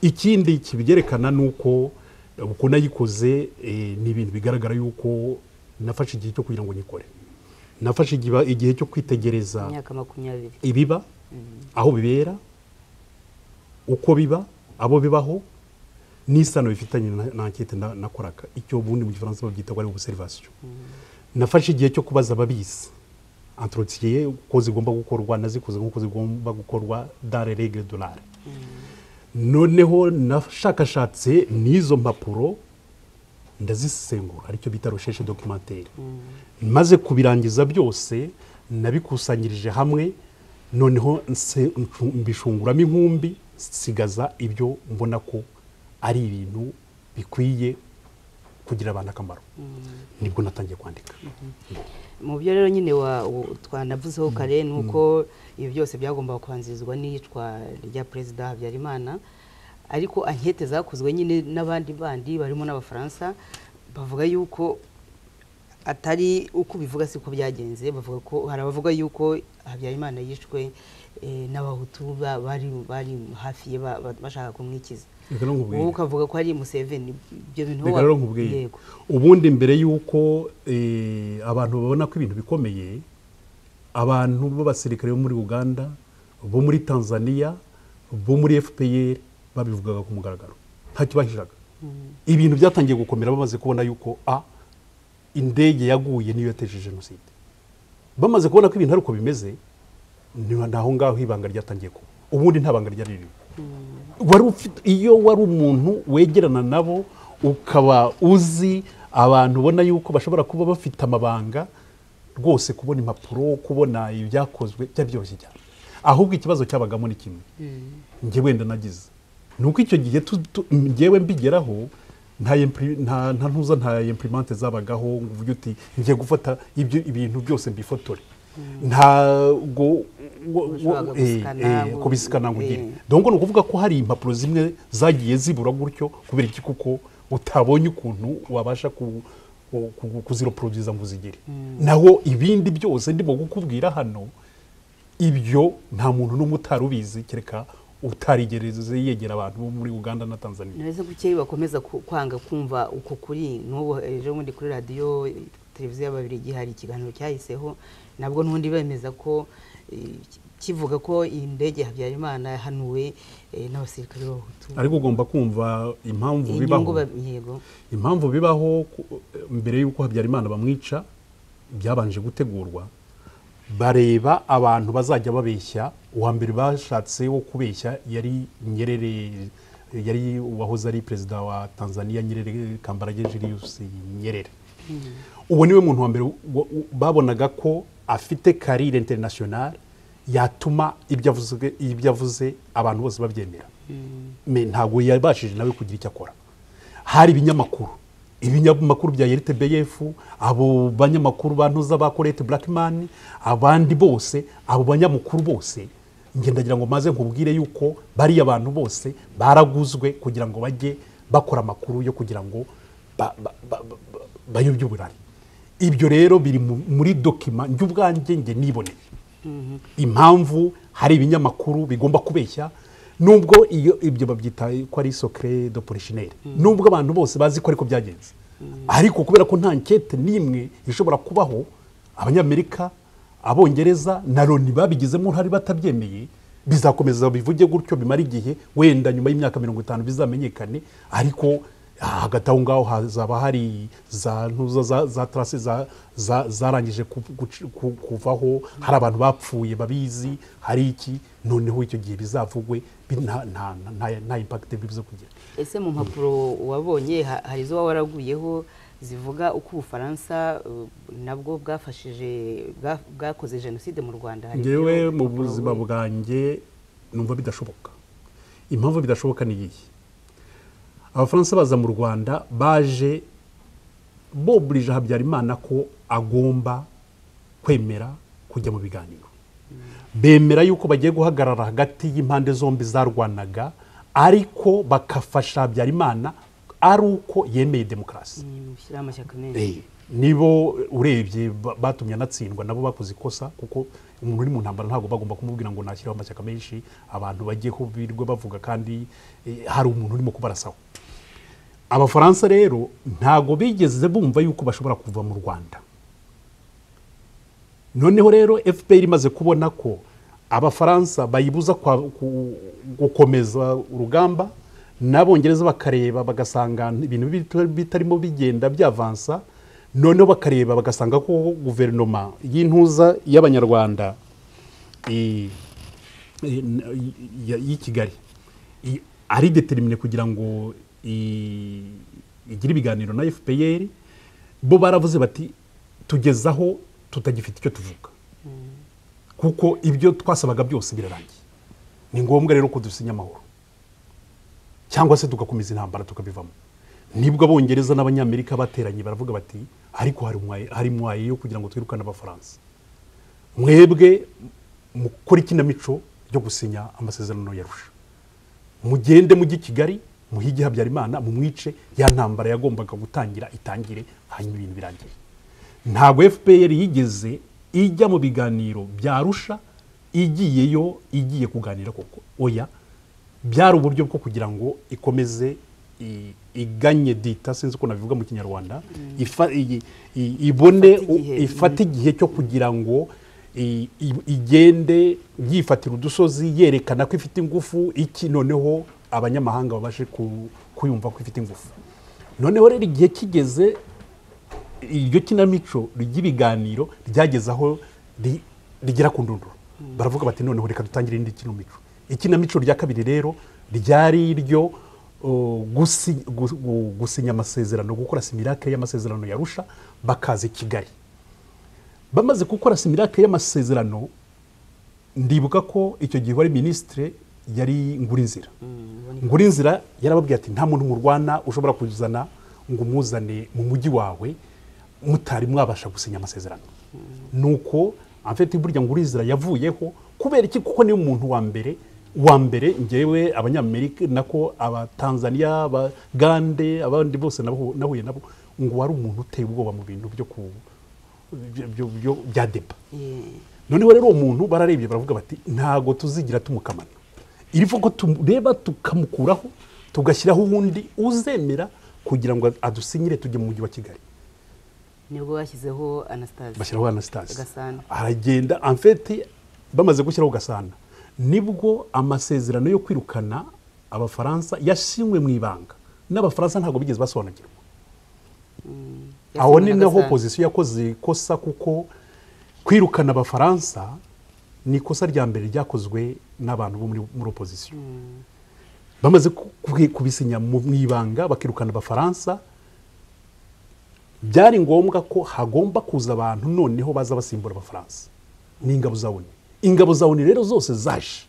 ikindi kibyerekana ni uko uko nayikoze eh, ni ibintu bigaragara yuko nafashe igihe cyo kugira ngo nyikore nafashe igiba- igihe cyo kwitegereza imyaka makumyabiri ibiba aho bibera uko biba abo bibaho n'isano bifitanye na na ankete na- nakoraga icyo ubundi mu gifaransa babyita ko ari ubuserivasiyo nafashe igihe cyo kubaza ababizi antorotisiye uko zigomba gukorwa nazikoze nk'uko zigomba gukorwa dare regire dolare noneho nashakashatse n'izo mpapuro ndazisesengura aricyo bita rosheshe dokimantere maze kubirangiza byose nabikusanyirije hamwe noneho nse- mbishunguramo inkumbi sigaza ibyo mbona ko ari ibintu bikwiye kugira abantu akamaro nibwo natangiye kwandika mu byo rero nyine wa- u- twanavuzeho kare ni uko ibi byose byagombaga kubanzirizwa n'iyicwa rya perezida habyarimana ariko ankete zakozwe nyine n'abandi bandi barimo n'abafaransa bavuga yuko atari uko ubivuga siko byagenze bavuga ko hari abavuga yuko habyarimana yishwe eh, n'abahutu ba- bari bari hafi ye ba- ba- bashaka kumwikiza Reka rero nkubwire. wowe ukavuga ko ari museveni ibyo bintu reka wa- rero nkubwiye yego ubundi mbere y'uko eh, abantu babona ko ibintu bikomeye abantu b'abasirikare bo muri uganda bo muri tanzania bo muri fpr babivugaga ku mugaragaro ntacyo bahishiraga ibintu byatangiye gukomera bamaze kubona yuko a indege yaguye niyo yateje jenoside bamaze kubona ko ibintu ari uko bimeze ni aho ngaho ibanga ryatangiye kuba ubundi nta banga ryari ririmo wari ufite iyo wari umuntu wegerana nabo ukaba uzi abantu ubona yuko bashobora kuba bafite amabanga rwose kubona impapuro kubona ibyakozwe byaryoshye cyane ahubwo ikibazo cyabagamo ni kimwe njye wenda nagize ni uko icyo gihe tu- tu- njyewe mbigeraho nta impri- nta- nta ntuza nta imprimante zabagaho ngo uvuge uti ngiye gufata ibyo ibintu byose mbifotore ntabwo wo- wo- Washoboraga eh, gusikana eh, ngo- kubisikana ngo ugire eh. donc ni ukuvuga ko hari impapuro zimwe zagiye zibura gutyo kubera iki kuko utabonye ukuntu wabasha ku- ku- ku- kuziroporoduza ngo uzigire naho ibindi byose ndimo kukubwira hano ibyo nta muntu n'umwe utari ubizi kereka utarigereze yegera abantu bo muri uganda na tanzania ntabwo bukeya bakomeza ku- kwanga kumva uko kuri n'ubu ejo bundi kuri radiyo eh, televiziyo y'ababirigi hari ikiganiro cyahiseho nabwo n'ubundi bemeza ko eh, kivuga ko iyi ndege habyarimana yahanuwe eh, n'abasirikare b'abahutu ariko ugomba kumva impamvu bibaho inyungu ba- yego impamvu bibaho ku- mbere y'uko habyarimana bamwica byabanje gutegurwa bareba abantu bazajya babeshya uwa mbere bashatse wo kubeshya yari nyerere yari uwahoze ari perezida wa tanzania nyerere kambarage julius nyerere uwo niwe muntu wa mbere wo- wo- babonaga ko afite karire interinasiyonari yatuma ibyo avuze- ibyo avuze abantu bose babyemera Me- ntabwo yabashije nawe kugira icyo akora hari ibinyamakuru ibinyamakuru bya RTBF abo banyamakuru bantuza ba Colette Blackman abandi bose abo banyamakuru bose njye ndagira ngo maze nkubwire yuko bariya abantu bose baraguzwe kugira ngo bajye bakora amakuru yo kugira ngo ba- ba- ba- ba- ba- bayobye uburari ibyo rero biri mu- muri dokima njye ubwanjye njye niboneye impamvu hari ibinyamakuru bigomba kubeshya nubwo iyo ibyo babyita ko ari sokre do polishineri nubwo abantu bose bazi ko ariko byagenze ariko kubera ko nta nkete n'imwe ishobora kubaho abanyamerika abongereza na loni babigizemo uruhare batabyemeye bizakomeza bivuge gutyo bimara igihe wenda nyuma y'imyaka mirongo itanu bizamenyekane ariko hagati aho ngaho hazaba hari za ntuza za, za tarase za- za- zarangije ku- guci- ku- kuvaho hari abantu bapfuye babizi hari iki noneho icyo gihe bizavugwe bi- nta- nta- nta nta impakite bivuze kugira ese mu mpapuro wabonye ha- hari izo waba waraguyeho zivuga uko ubufaransa eh, nabwo bwafashije bwa- bwakoze jenoside mu rwanda Hari ngewe ibyo mu mpapuro buzima wabonye? bwanjye numva bidashoboka impamvu bidashoboka ni iyi abafaransa baza mu rwanda baje boburije habyarimana ko agomba kwemera kujya mu biganiro bemera yuko bagiye guhagarara hagati y'impande zombi zarwanaga ariko bagafasha habyarimana ari uko yemeye demokarasi Mm, shyiraho amashyaka menshi Eh, nibo urebye ba- batumye anatsindwa nabo bakoze ikosa kuko umuntu uri mu ntambara ntabwo bagomba kumubwira ngo nashyiraho amashyaka menshi abantu bajyeho birirwa bavuga kandi eh, hari umuntu urimo kubarasaho abafaransa rero ntabwo bigeze bumva yuko bashobora kuva mu rwanda noneho rero fpr imaze kubona ko abafaransa bayibuza kwa- ku- gukomeza urugamba n'abongereza bakareba bagasanga ibintu bit- bitarimo bigenda byavansa noneho bakareba bagasanga ko guverinoma y'intuza y'abanyarwanda i- i- n- y- y'i kigali i- ari determine kugira ngo i- igire ibiganiro na fpr bo baravuze bati tugezaho tutagifite icyo tuvuga kuko ibyo twasabaga byose birarangiye ni ngombwa rero ko dusinya amahoro cyangwa se tugakomeza intambara tukabivamo nibwo abongereza n'abanyamerika bateranye baravuga bati ariko hari umwaye- hari mwaye yo kugira ngo twirukane abafaransa mwebwe mukora ikinamico ryo gusinya amasezerano yarusha mugende mujye i kigali muhige habyarimana mumwice ya ntambara yagombaga gutangira itangire hanyuma ibintu birangire ntabwo fpr yigeze ijya mu biganiro byarusha igiyeyo igiye kuganira koko oya byari uburyo bwo kugira ngo ikomeze i- iganye dita sinzi uko nabivuga mu kinyarwanda ifa- i- i- ibone Ifate igihe. u- ifate igihe cyo kugira ngo i- i- igende yifatira udusozi yerekana ko ifite ingufu iki noneho abanyamahanga babashe ku- kuyumva ko ifite ingufu noneho rero igihe kigeze iryo kinamico ry'ibiganiro ryageze aho ri- rigera ku ndunduro baravuga bati noneho reka dutangire indi kinamico ikinamico rya kabiri rero ryari iryo uh, gusi- gu- gu- gusinya amasezerano gukora simirake y'amasezerano yarusha bakaza i kigali bamaze gukora simirake y'amasezerano ndibuka ko icyo gihe wari minisitire yari ngurinzira ngurinzira yarababwiye ati nta muntu murwana ushobora kuzana ngo umuzane mu mujyi wawe mutari mwabasha gusinya amasezerano nuko amfite burya ngurinzira yavuyeho kubera iki kuko niwe muntu wa mbere wa mbere ngewe abanyamerika nako abatanzaniya abagande abandi bose nabo- nahuye nabo ngo wari umuntu uteye ubwoba mu bintu byo ku byo- byo- byo- bya deba noneho rero uwo muntu bararebye baravuga bati ntago tuzigira tumukamana irivo ko tureba tukamukuraho tugashyiraho uwundi uzemera kugira ngo adusinyire tujye mu mujyi wa kigali nibwo bashyizeho anasitasi bashyiraho anasitasi Gasana. aragenda amfeti bamaze gushyiraho gasana nibwo amasezerano yo kwirukana abafaransa yashyinwe mu ibanga n'abafaransa ntabwo bigeze basobanukirwa aho ni naho opozisiyo yakoze ikosa kuko kwirukana abafaransa ni ikosa rya mbere ryakozwe n'abantu bo muri- muri opozisiyo bamaze ku- ku- kubisinya mu mu ibanga bakirukana abafaransa byari ngombwa ko hagomba kuza abantu noneho baza basimbura abafaransa ni ingabo za oni ingabo za oni rero zose zaje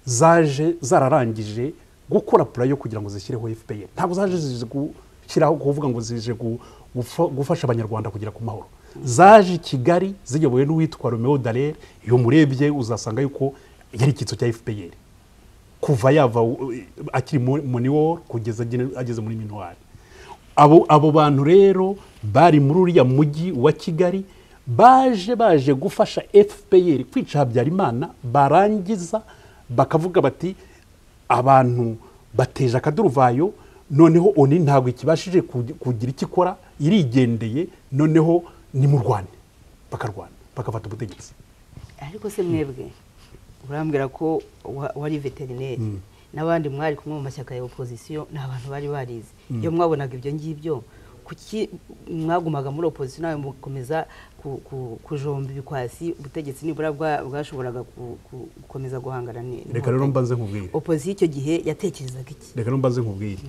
zaje zararangije gukora purayo kugira ngo zishyireho fpr ntabwo zaje zije gushyiraho kuvuga ngo zije gu- gufa- gufasha abanyarwanda kugera ku mahoro zaje i kigali ziyobowe n'uwitwa romeo dallaire iyo murebye uzasanga yuko yari icyitso cya fpr kuva yava u- u- akiri muniworo kugeza agene- ageze muri minuwari abo, abo bantu rero bari muri uriya mujyi wa kigali baje baje gufasha fpr kwica habyarimana barangiza bakavuga bati abantu bateje akaduruvayo noneho oni ntabwo ikibashije kugi- kugira icyo ikora irigendeye noneho nimurwane bakarwana bakafata ubutegetsi ariko se mwebwe urambwira ko wa- wari veterineri n'abandi mwari kumwe mu mashyaka ya opozisiyo ni abantu bari barize iyo mwabonaga ibyo ngibyo kuki mwagumaga muri opozisiyo nawe mukomeza ku- ku- kujomba ibikwasi ubutegetsi nibura bwa- bwashoboraga ku- ku- gukomeza guhangana ni- reka rero n'inkotanyi. mbanze nkubwire opozisiyo icyo gihe yatekerezaga iki reka mbaze nkubwire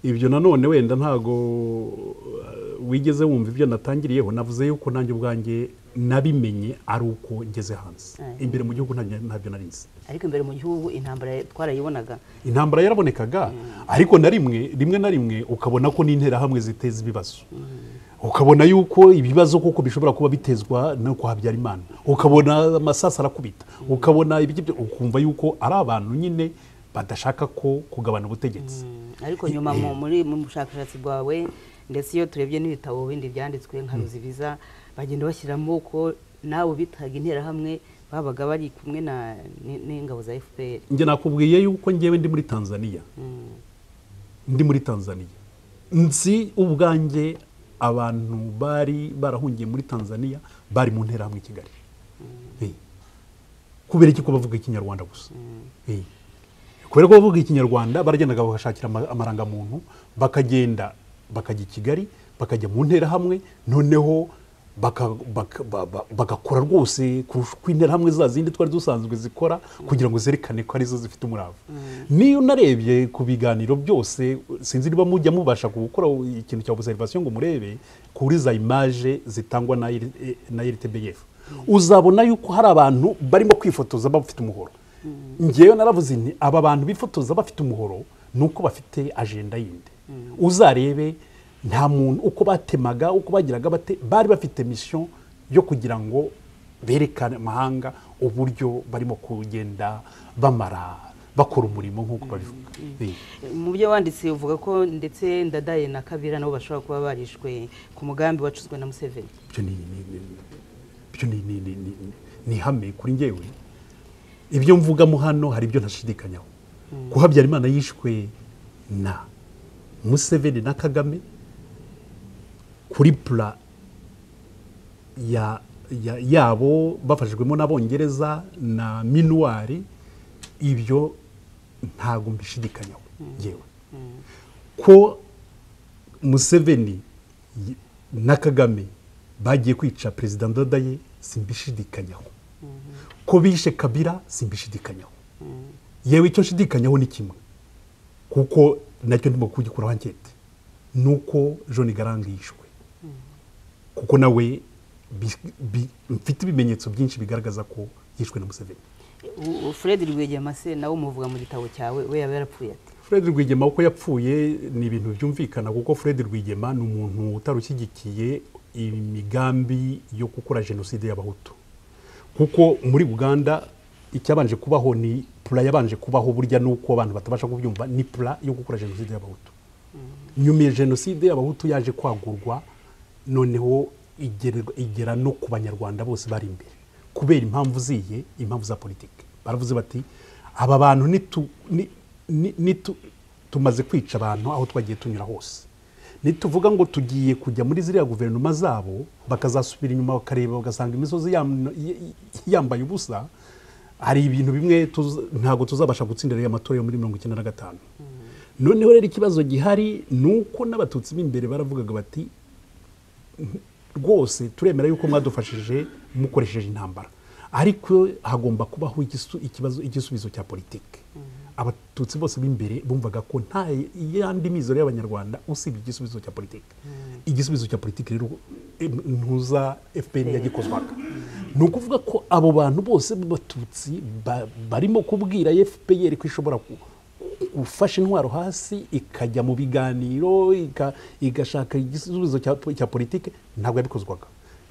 ibyo nanone wenda ntago uh, wigeze wumva ibyo natangiriyeho navuze yuko nanjye ubwanjye nabimenye ari uko ngeze hanze Aye. imbere mu gihugu nta- ntabyo nari nzi ariko imbere mu gihugu intambara twarayibonaga intambara yarabonekaga ariko na rimwe rimwe na rimwe ukabona ko n'interahamwe ziteza ibibazo ukabona yuko ibibazo koko bishobora kuba bitezwa no kwa habyarimana ukabona amasasu arakubita ukabona ibiki byo- ukumva yuko ari abantu nyine badashaka ko kugabana ubutegetsi ariko nyuma mu- muri mu bushakashatsi bwawe ndetse iyo turebye n'ibitabo bindi byanditswe nka ruzibiza bagenda bashyiramo ko nawe bitaga interahamwe babaga bari kumwe na ni- n'ingabo za fpr njye nakubwiye yuko ngewe ndi muri tanzania ndi muri tanzania nzi ubwanjye abantu bari barahungiye muri tanzania bari mu nterahamwe i kigali Eh. kubera iki ko bavuga ikinyarwanda gusa Eh. kubera ko bavuga ikinyarwanda baragendaga bagashakira ama- amarangamuntu bakagenda bakajya i kigali bakajya mu nterahamwe noneho baka- baka- ba- ba- bagakora rwose kurusha uko interahamwe za zindi twari dusanzwe zikora kugira ngo zerekane ko arizo zifite umurava niyo narebye ku biganiro byose sinzi niba mujya mubasha gukora ikintu cya observation ngo murebe kuri za image zitangwa na R- eh, na rtbf uzabona yuko hari abantu barimo kwifotoza bafite umuhoro ngewe naravuze nti aba bantu bifotoza bafite umuhoro ni uko bafite ajenda yindi uzarebe nta muntu uko batemaga uko bagiraga bate bari bafite misiyo yo kugira ngo berekane amahanga uburyo barimo kugenda bamara bakora umurimo nk'uko babivuga Eh. mu byo wanditse uvuga ko ndetse ndadaye na kabira nabo bashobora kuba barishwe ku mugambi wacuzwe na museveni ibyo ni ni- ni- ni- ibyo ni- ni- ni- ni- ni- ni ihame kuri ngewe ibyo mvugamo hano hari ibyo ntashidikanyaho ko habyarimana yishwe na museveni na kagame kuri pura ya, ya, yabo bafashijwemo n'abongereza na minuwari ibyo ntabwo mbishidikanyaho yewe ko museveni y- na kagame bagiye kwica perezida ndadaye simbishidikanyaho ko bishe kabira simbishidikanyaho yewe icyo nshidikanyaho ni kimwe kuko nacyo ndimo kugikuraho ankete ni uko john garang yishwe kuko nawe bi- bi- mfite ibimenyetso byinshi bigaragaza ko yishwe na museveni fred rwigema se nawe umuvuga mu gitabo cyawe we yaba yarapfuye ati fred rwigema uko yapfuye ni ibintu byumvikana kuko fred rwigema ni umuntu utarushyigikiye imigambi yo gukora jenoside y'abahutu kuko muri uganda icyabanje kubaho ni pura yabanje kubaho burya n'uko abantu batabasha kubyumva ni pura yo gukora jenoside y'abahutu nyuma ya jenoside y'abahutu yaje kwagurwa noneho igererwa- igera no ku banyarwanda bose bari imbere kubera impamvu ziye impamvu za politiki baravuze bati aba bantu nitu- ni- ni- nitu- tumaze kwica abantu aho twagiye tunyura hose nituvuga ngo tugiye kujya muri ziriya guverinoma zabo bakazasubira inyuma bakareba bagasanga imisozi yam- y- yambaye ubusa hari ibintu bimwe tuza- ntabwo tuzabasha gutsinda rero amatora yo muri mirongo icyenda na gatanu noneho rero ikibazo gihari ni uko n'abatutsi b'imbere baravugaga bati rwose turemera yuko mwadufashije mukoresheje intambara ariko hagomba kubaho igisu- ikibazo igisubizo cya politiki abatutsi bose b'imbere bumvaga ko nta yandi mizero y'abanyarwanda usibye igisubizo cya politiki igisubizo cya politiki rero em- ntuza fpr yagikozwaga ni ukuvuga ko abo bantu bose b'abatutsi ba- barimo kubwira fpr ko ishobora ku- gufasha intwaro hasi ikajya mu biganiro ika- igashaka igisubizo cya po- cya politiki ntabwo yabikozwaga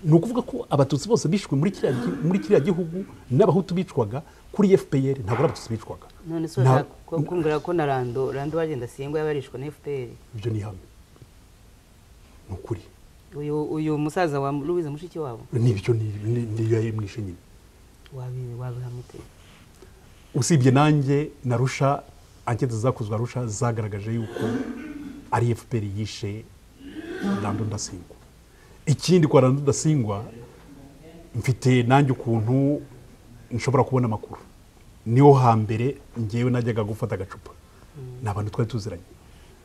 ni ukuvuga ko abatutsi bose bishwe muri kiriya gi- muri kiriya gihugu n'abahutu bicwaga kuri fpr ntabwo ari abatutsi bicwaga none se Nta- urashaka ku- kumbwira ko na rando rando bagenda singwa yabarishwa na fpr ibyo ni ihame ni ukuri uyu uyu musaza wa louise mushiki wabo nibyo ni- ni- niyo yamwishe nyine wabi- wabihamute usibye nanjye na rusha ankete zakozwe rusha zagaragaje yuko ari fpr yishe rando ndasingwa ikindi kwa rando ndasingwa mfite nanjye ukuntu nshobora kubona amakuru niho hambere ngewe najyaga gufata agacupa ni abantu twari tuziranye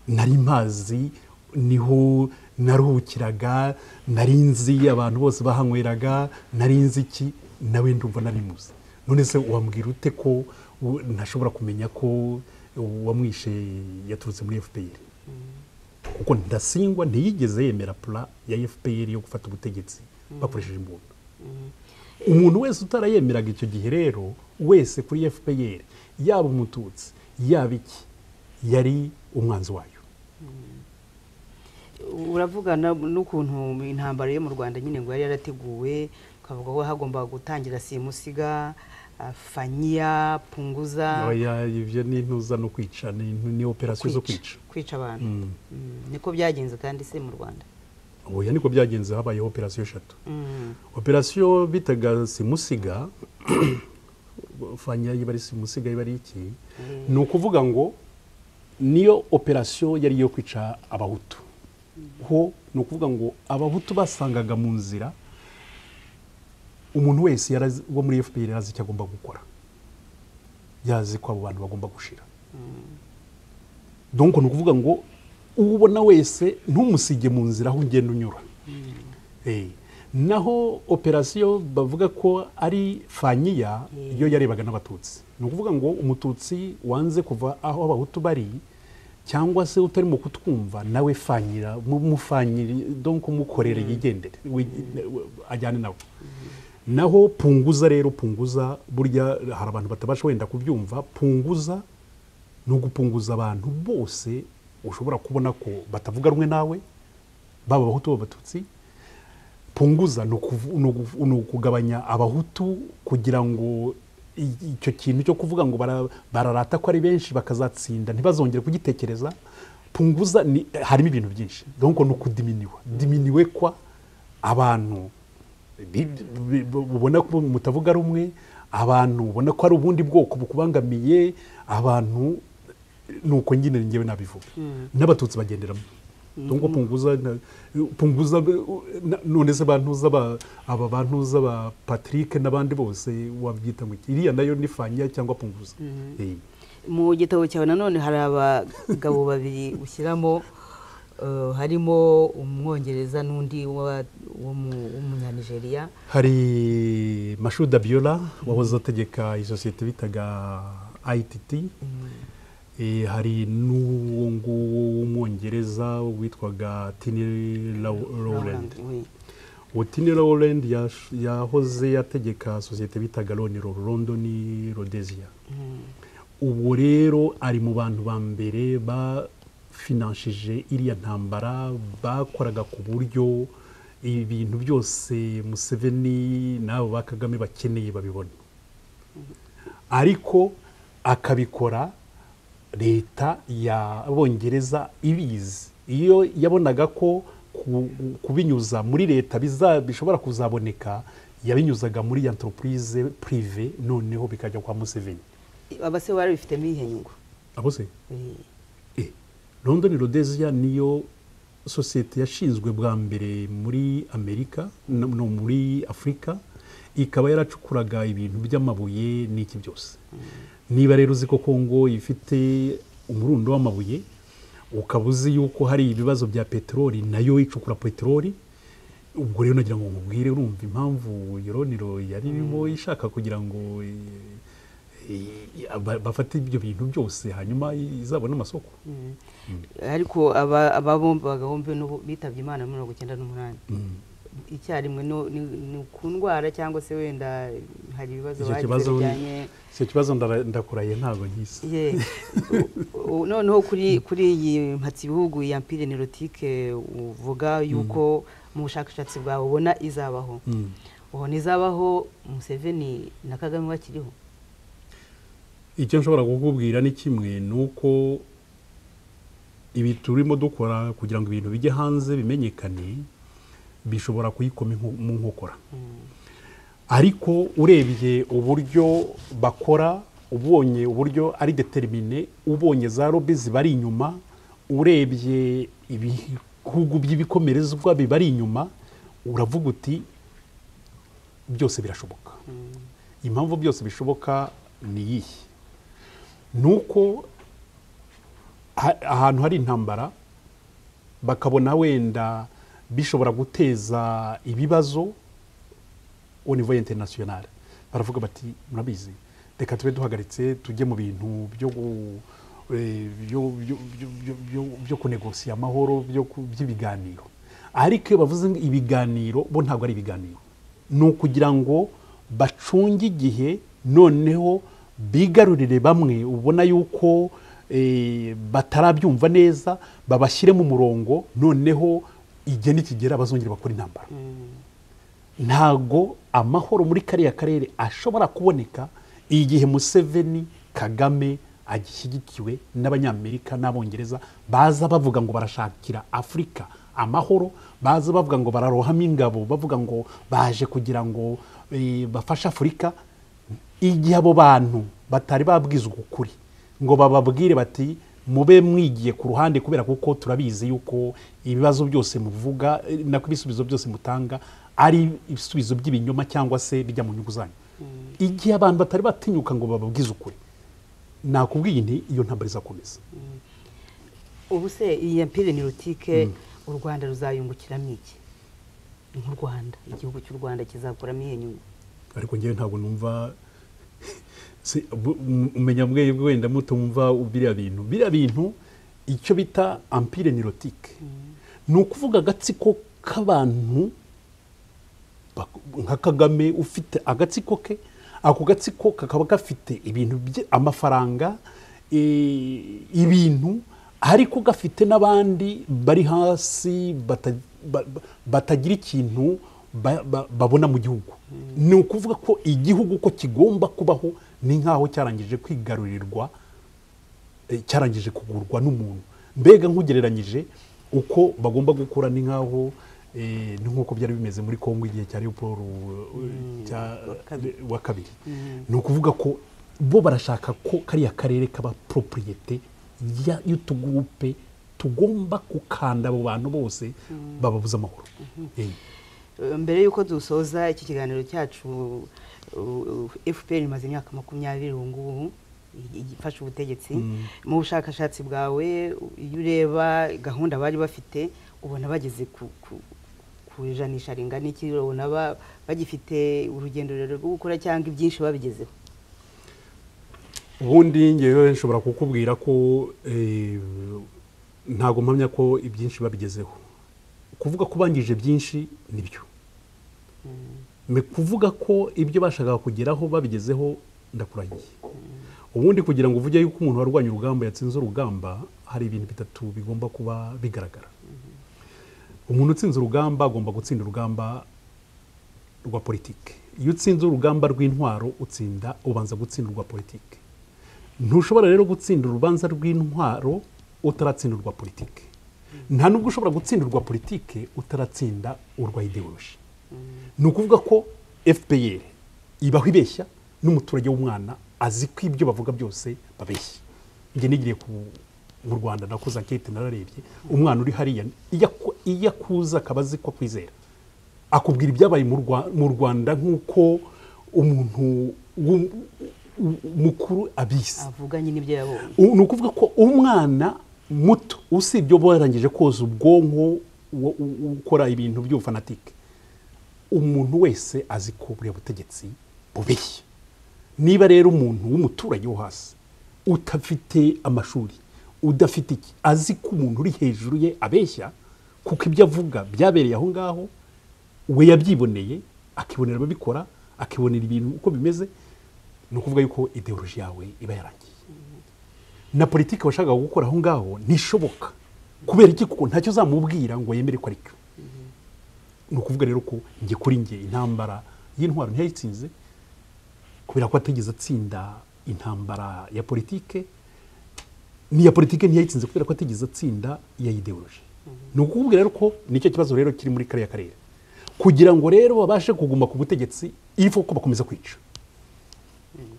nari mpazi niho naruhukiraga nari nzi abantu bose bahanyweraga nari nzi iki nawe ndumva nari muzi none se wambwira ute ko u- ntashobora kumenya ko uwamwishe yaturutse muri fpr kuko ndasingwa ntiyigeze yemera pura ya fpr yo gufata ubutegetsi bakoresheje imbunda umuntu wese utarayemeraga icyo gihe rero wese kuri fpr yaba umututsi yaba iki yari umwanzi wayo uravugana n'ukuntu intambara yo mu rwanda nyine ngo yari yarateguwe ukavuga ko hagomba gutangira simusiga ah, fanyiya punguza Oya, ibyo ni intuza no kwica ni, ni operasiyo zo kwica kwica abantu Mm. Mm, niko byagenze kandi se mu rwanda oya niko byagenze habayeho operasiyo eshatu Mm. operasiyo bitaga simusiga fanya yiba ari simusiga yiba ari iki ni ukuvuga ngo niyo operasiyo yari iyo kwica abahutu ho ni ukuvuga ngo abahutu basangaga mu nzira umuntu wese yarazi- wo muri fpr yarazi icyo agomba gukora yazi ko abo bantu bagomba gushira donc ni ukuvuga ngo uwubona wese ntumusige mu nzira aho ugenda unyura Eh, naho operasiyo bavuga ko ari fanyiya Mm. yo yarebaga n'abatutsi ni ukuvuga ngo umututsi wanze kuva aho abahutu bari cyangwa se utarimo kutwumva nawe fanyira mu- mufanyiri donc umukorere yigendere we- we- ajyane nawe naho punguza rero punguza burya hari abantu batabasha wenda kubyumva punguza ni ugupunguza abantu bose ushobora kubona ko batavuga rumwe nawe baba abahutu baba abatutsi punguza ni ukuvu- ni ugu- ni ukugabanya abahutu kugira ngo i- icyo kintu cyo kuvuga ngo bara- bararata ko ari benshi bakazatsinda ntibazongere kugitekereza punguza ni- harimo ibintu byinshi donc ni ukudiminiwa diminiwe kwa abantu bi- bi- bi- ubona ko mutavuga rumwe abantu ubona ko hari ubundi bwoko bukubangamiye abantu ni uko nyine ngewe nabivuga n'abatutsi bagenderamo ngo punguza na- punguza na- none se bantuza ba- aba bantuza ba patrick n'abandi bose wabyita ngo iki iriya nayo ni fanya cyangwa punguza Eh. mu gitabo cyawe nanone hari abagabo babiri ushyiramo eh, harimo umwongereza n'undi wa- w'umu- w'umunyanigeriya hari mashuda biyola wahoze ategeka isosiyete bitaga ayititi Eh, hari n'uwo nguwo w'umwongereza witwaga tini rowland Oui. uwo tini rowland yash- yahoze yategeka sosiyete bitaga loni london rhodesia ubu rero ari mu bantu ba mbere bafinanshije iriya ntambara bakoraga ku buryo ibintu byose museveni n'abo ba kagame bakeneye babibona ariko akabikora leta y'abongereza ibizi iyo yabonaga ko ku- kubinyuza muri leta biza- bishobora kuzaboneka yabinyuzaga muri entreprise prive noneho bikajya kwa museveni aba se bari bifitemo iyihe nyungu abo se Eh, Eh, london rhodesia niyo sosiyete yashinzwe bwa mbere muri amerika no no muri afurika ikaba yaracukuraga ibintu by'amabuye n'iki byose niba rero uzi ko kongo ifite umurundo w'amabuye ukaba uzi yuko hari ibibazo bya peteroli nayo icukura peteroli ubwo rero nagira ngo nkubwire urumva impamvu yoroniro yari irimo ishaka kugira ngo eh, eh, ba- bafate ibyo bintu byose hanyuma izabone amasoko mm. ariko aba aba bombi abagabo bombi n'ubu bitabye imana muri mirongo icyenda n'umunani icyarimwe no- ni ni ku ndwara cyangwa se wenda hari ibibazo icyo bagize kibazo bijyanye icyo kibazo ndara- ndakurahiye ntabwo nkisi Ye. U- u- noneho kuri kuri iyi mpatsi bihugu ya mpire nerotike uvuga yuko mu bushakashatsi bwawe ubona izabaho Mm. ubu ntizabaho museveni na kagame bakiriho icyo nshobora kukubwira ni kimwe ni uko ibi turimo dukora kugira ngo ibintu bijye hanze bimenyekane bishobora kuyikoma inko- mu nkokora ariko urebye uburyo bakora ubonye uburyo ari determine ubonye za lobby zibari inyuma urebye ibihugu by'ibikomerezwa bibari inyuma uravuga uti byose birashoboka impamvu byose bishoboka ni iyihe ni uko ha- ahantu hari intambara bakabona wenda bishobora guteza ibibazo au niveau international baravuga bati murabizi reka tube duhagaritse tujye mu bintu byo gu- eh, byo- byo- byo- byo- byo- byo kunegosiya amahoro byo ku- by'ibiganiro ariko iyo bavuze ngo ibiganiro bo ntabwo ari ibiganiro ni ukugira ngo bacunge igihe noneho bigarurire bamwe ubona yuko eh, batarabyumva neza babashyire mu murongo noneho igihe nikigera bazongera bakora intambara ntago amahoro muri kariya karere ashobora kuboneka igihe museveni kagame agishyigikiwe n'abanyamerika n'abongereza baza bavuga ngo barashakira afurika amahoro baza bavuga ngo bararohamo ingabo bavuga ngo baje kugira ngo eh, bafashe afurika igihe abo bantu batari babwizwa ukuri ngo bababwire bati mube mwigiye ku ruhande kubera kuko turabizi yuko ibibazo byose muvuga eh, nako ibisubizo byose mutanga ari ibisubizo by'ibinyoma cyangwa se bijya mu nyungu zanyu igihe abantu batari batinyuka ngo bababwize ukuri nakubwiye nti iyo ntambara izakomeza ubu se iyi empire nerotike u rwanda ruzayungukiramo iki nk'u rwanda igihugu cy'u rwanda kizakuramo iyihe nyungu ariko ngewe ntabwo numva Se- bu- um- umenya mwebwe wenda mutumva biriya bintu biriya bintu icyo bita ampire nirotike ni ukuvuga agatsiko k'abantu bak- nka kagame ufite agatsiko ke ako gatsiko kakaba gafite ibintu bye- amafaranga eh, ibintu ariko gafite n'abandi bari hasi bata- ba- ba- batagira ikintu ba- ba- babona mu gihugu ni ukuvuga ko igihugu ko kigomba kubaho ni nk'aho cyarangije kwigarurirwa eh, cyarangije kugurwa n'umuntu mbega nk'ugereranyije uko bagomba gukora ni nk'aho eh, ni nk'uko byari bimeze muri kongo igihe cya leopold wa kabiri ni ukuvuga ko bo barashaka ko kariya karere kaba propriyete ya- y'utugurupe tugomba gukanda abo bantu bose bababuza amahoro Eh, Eh, mbere y'uko dusoza iki kiganiro cyacu uh, uh, fpr imaze imyaka makumyabiri ubu ngubu ifasha ubutegetsi mu bushakashatsi bwawe iyo ureba gahunda bari bafite ubona bageze ku- ku- ku ijanisha ringana iki ubona ba- bagifite urugendo rurerure rwo gukora cyangwa ibyinshi babigezeho ubundi ngewe nshobora kukubwira ko eh, ntago mpamya ko ibyinshi babigezeho kuvuga ko bangije byinshi nibyo Me kuvuga ko ibyo bashakaga kugeraho babigezeho ndakuragiye ubundi kugira ngo uvuge yuko umuntu warwanya urugamba yatsinze urugamba hari ibintu bitatu bigomba kuba bigaragara umuntu utsinze urugamba agomba gutsinda urugamba rwa politiki iyo utsinze urugamba rw'intwaro utsinda ubanza gutsinda urwa politiki ntushobora rero gutsinda urubanza rw'intwaro utaratsinda urwa politiki nta nubwo ushobora gutsinda urwa politiki utaratsinda urwa ideoloji ni ukuvuga ko fpr ibaho ibeshya n'umuturage w'umwana azi ko ibyo bavuga byose babeshya njye nigiriye ku- mu rwanda nakoze ankete nararebye umwana uri hariya iyo aku- iyo akuza akaba azi ko akwizera akubwira ibyabaye mu Rwa- mu rwanda nk'uko umuntu w'um- u- mukuru abizi avuganye n'ibyo yabonye U- ni ukuvuga ko umwana muto usibye uba warangije koza ubwonko wo- u- u- ukora ibintu by'ubufanatike umuntu wese azi ko buriya butegetsi bubeshya niba rero umuntu w'umuturage wo hasi utafite amashuri udafite iki azi ko umuntu uri hejuru ye abeshya kuko ibyo avuga byabereye aho ngaho we yabyiboneye akibonera ababikora akibonera ibintu uko bimeze ni ukuvuga yuko ideoloji yawe iba yarangiye na politiki washakaga gukora aho ngaho ntishoboka kubera iki kuko ntacyo uzamubwira ngo yemere ko ari cyo ni ukuvuga rero ko njye kuri njye intambara y'intwaro ntiyayitsinze kubera ko atigeze atsinda intambara ya politike n'iya politike ntiyayitsinze kubera ko atigeze atsinda iya ideoloji ni ukubwira rero ko nicyo kibazo rero kiri muri kariya karere kugira ngo rero babashe kuguma ku butegetsi ifu ko bakomeza kwica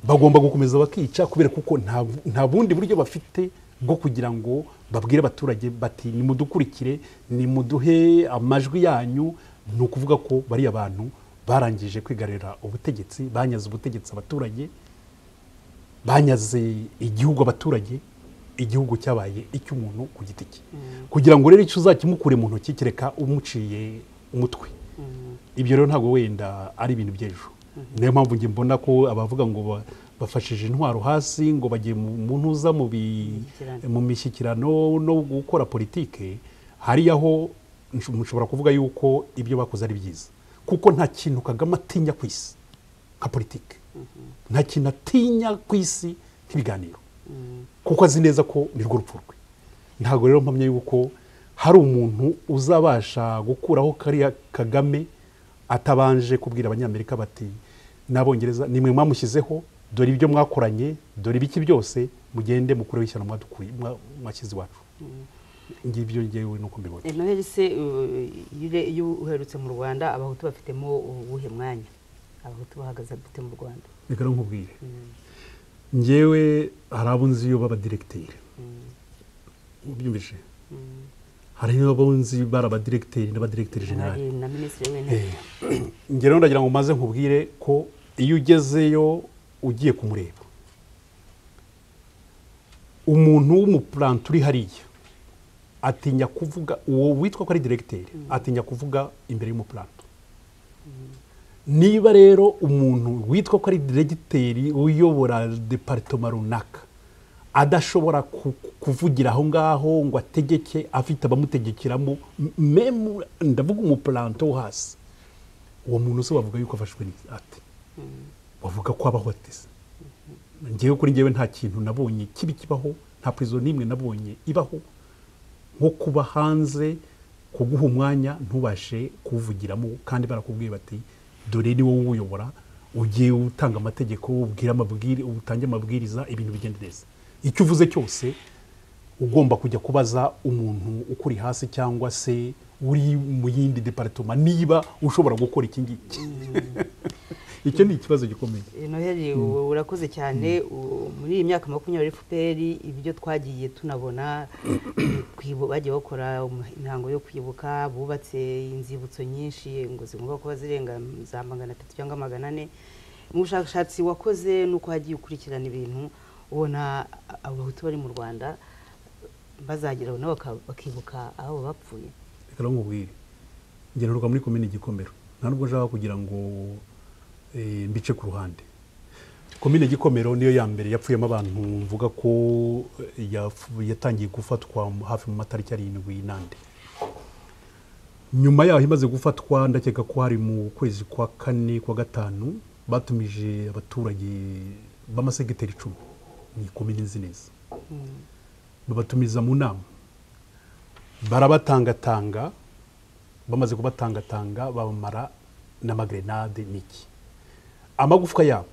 bagomba gukomeza bakica kubera kuko nta nta bundi buryo bafite bwo kugira ngo babwire abaturage bati nimudukurikire nimuduhe amajwi yanyu ni ukuvuga ko bariya bantu barangije kwigarurira ubutegetsi banyaze ubutegetsi abaturage banyaze igihugu abaturage igihugu cyabaye icy'umuntu ku giti cye kugira ngo rero icyo uzakimukure mu ntoki kereka umuciye umutwe ibyo rero ntabwo wenda ari ibintu by'ejo niyo mpamvu njye mbona ko abavuga ngo ba- bafashije intwaro hasi ngo bagiye mu mu ntuza mu bi- Imishyikirano. mu mishyikirano no gukora politike hariyaho nsho- mushobora kuvuga yuko ibyo bakoze ari byiza kuko nta kintu kagame atinya ku isi nka politike nta kintu atinya ku isi nk'ibiganiro kuko azi neza ko ni rwo rupfu rwe ntabwo rero mpamya yuko hari umuntu uzabasha gukuraho kariya kagame atabanje kubwira abanyamerika bati n'abongereza nimwe mwamushyizeho dore ibyo mwakoranye dore ibiki byose mugende mukureho ishyano mwadukuye mwa- mwashyize iwacu ngibyo ngewe nuko mbibona noheli se uh, iyo ure- iyo uherutse mu rwanda abahutu bafitemo uwuhe mwanya abahutu bahagaze bafite mu rwanda reka rero nkubwire ngewe hari abo nzi iyo b'abadiregiteri ubyumvise hari abo nzi bari abadiregiteri n'abadiregiteri generali hari na minisitiri w'intebe ngero ndagira ngo maze nkubwire ko iyo ugezeyo ugiye kumureba umuntu w'umupurante uri hariya atinya kuvuga uwo witwa ko ari diregiteri atinya kuvuga imbere y'umupurante niba rero umuntu witwa ko ari diregiteri uyobora deparitoma runaka adashobora ku- kuvugira aho ngaho ngo ategeke afite abamutegekeramo m- memu ndavuga umupurante wo hasi uwo muntu se wavuga yuko afashwe n'ate wavuga ko abaho ateze ngewe kuri ngewe nta kintu nabonye kibi kibaho nta purizo n'imwe nabonye ibaho nko kuba hanze kuguha umwanya ntubashe kuwuvugiramo kandi barakubwiye bati dore ni wowe uwuyobora ugiye utanga amategeko ubwira amabwiri utange amabwiriza ibintu bigenda neza icyo uvuze cyose ugomba kujya kubaza umuntu ukuri hasi cyangwa se uri mu yindi deparitoma niba ushobora gukora iki ngiki icyo ni ikibazo gikomeye noheli u- urakoze cyane u- muri iyi myaka makumyabiri fpr ibyo twagiye tunabona kwibu- bagiye bakora um- imihango yo kwibuka bubatse inzibutso nyinshi ngo zigomba kuba zirenga za magana atatu cyangwa magana ane mu bushakashatsi wakoze n'uko wagiye ukurikirana ibintu ubona abo bahutu bari mu rwanda bazagera nabo baka- bakibuka aho bapfuye reka rero nkubwire ngenerwa muri komini gikomero nta nubwo nshaka kugira ngo eh, mbice ku ruhande komine gikomero niyo ya mbere yapfuyemo abantu mvuga ko eh, yapfu- yatangiye gufatwa mu- hafi mu matariki arindwi n'andi nyuma yaho imaze gufatwa ndakeka ko hari mu kwezi kwa kane kwa gatanu batumije abaturage b'amasegiteri icumi ni komini nzi neza babatumiza mu nama barabatangatanga bamaze kubatangatanga bamara n'amagrenade n'iki amagufwa yabo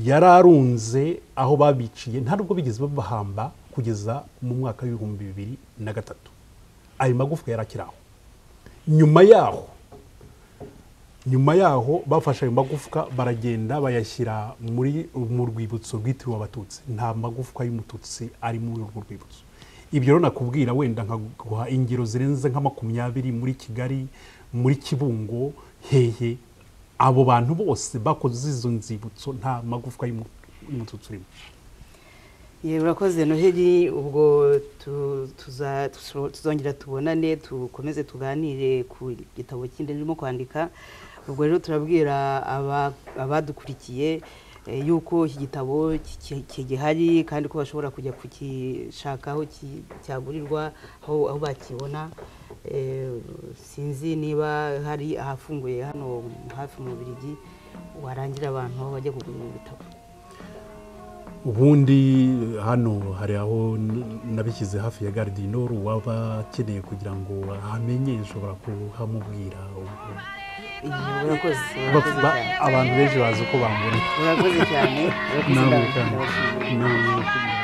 yari arunze aho babiciye nta nubwo bigeze babahamba kugeza mu mwaka w'ibihumbi bibiri na gatatu ayo magufwa yari akiri aho nyuma yaho nyuma yaho bafashe ayo magufwa baragenda bayashyira muri mu rwibutso rwitiriwe abatutsi nta magufwa y'umututsi ari muri urwo rwibutso ibyo rero nakubwira wenda nkaguha ingero zirenze nka makumyabiri muri kigali muri kibungo hehe abo bantu bose bakoze izo nzibutso nta magufwa y'umu- y'umututsi urimo yewe urakoze noheli ubwo tu- tuza- tuzo- tuzongera tubonane dukomeze tuganire ku gitabo kindi ndimo kwandika ubwo rero turabwira aba- abadukurikiye eh, yuko iki gitabo ki- ki- kigihari kandi ko bashobora kujya kugishaka aho ki- cyagurirwa aho aho bakibona Eh, sinzi niba hari ahafunguye hano hafi mu Bubiligi warangira abantu aho bajya kugura ibi bitabo ubundi hano hari aho n- nabishyize hafi ya garidinoro uwaba akeneye kugira ngo ahamenye ushobora kuhamubwira ubwo- Iyo, urakoze urakoze Ba- ba- cyane abantu benshi bazi uko bambona urakoze cyane urakoze Nawe ndabashimiye. kandi. Nawe kandi.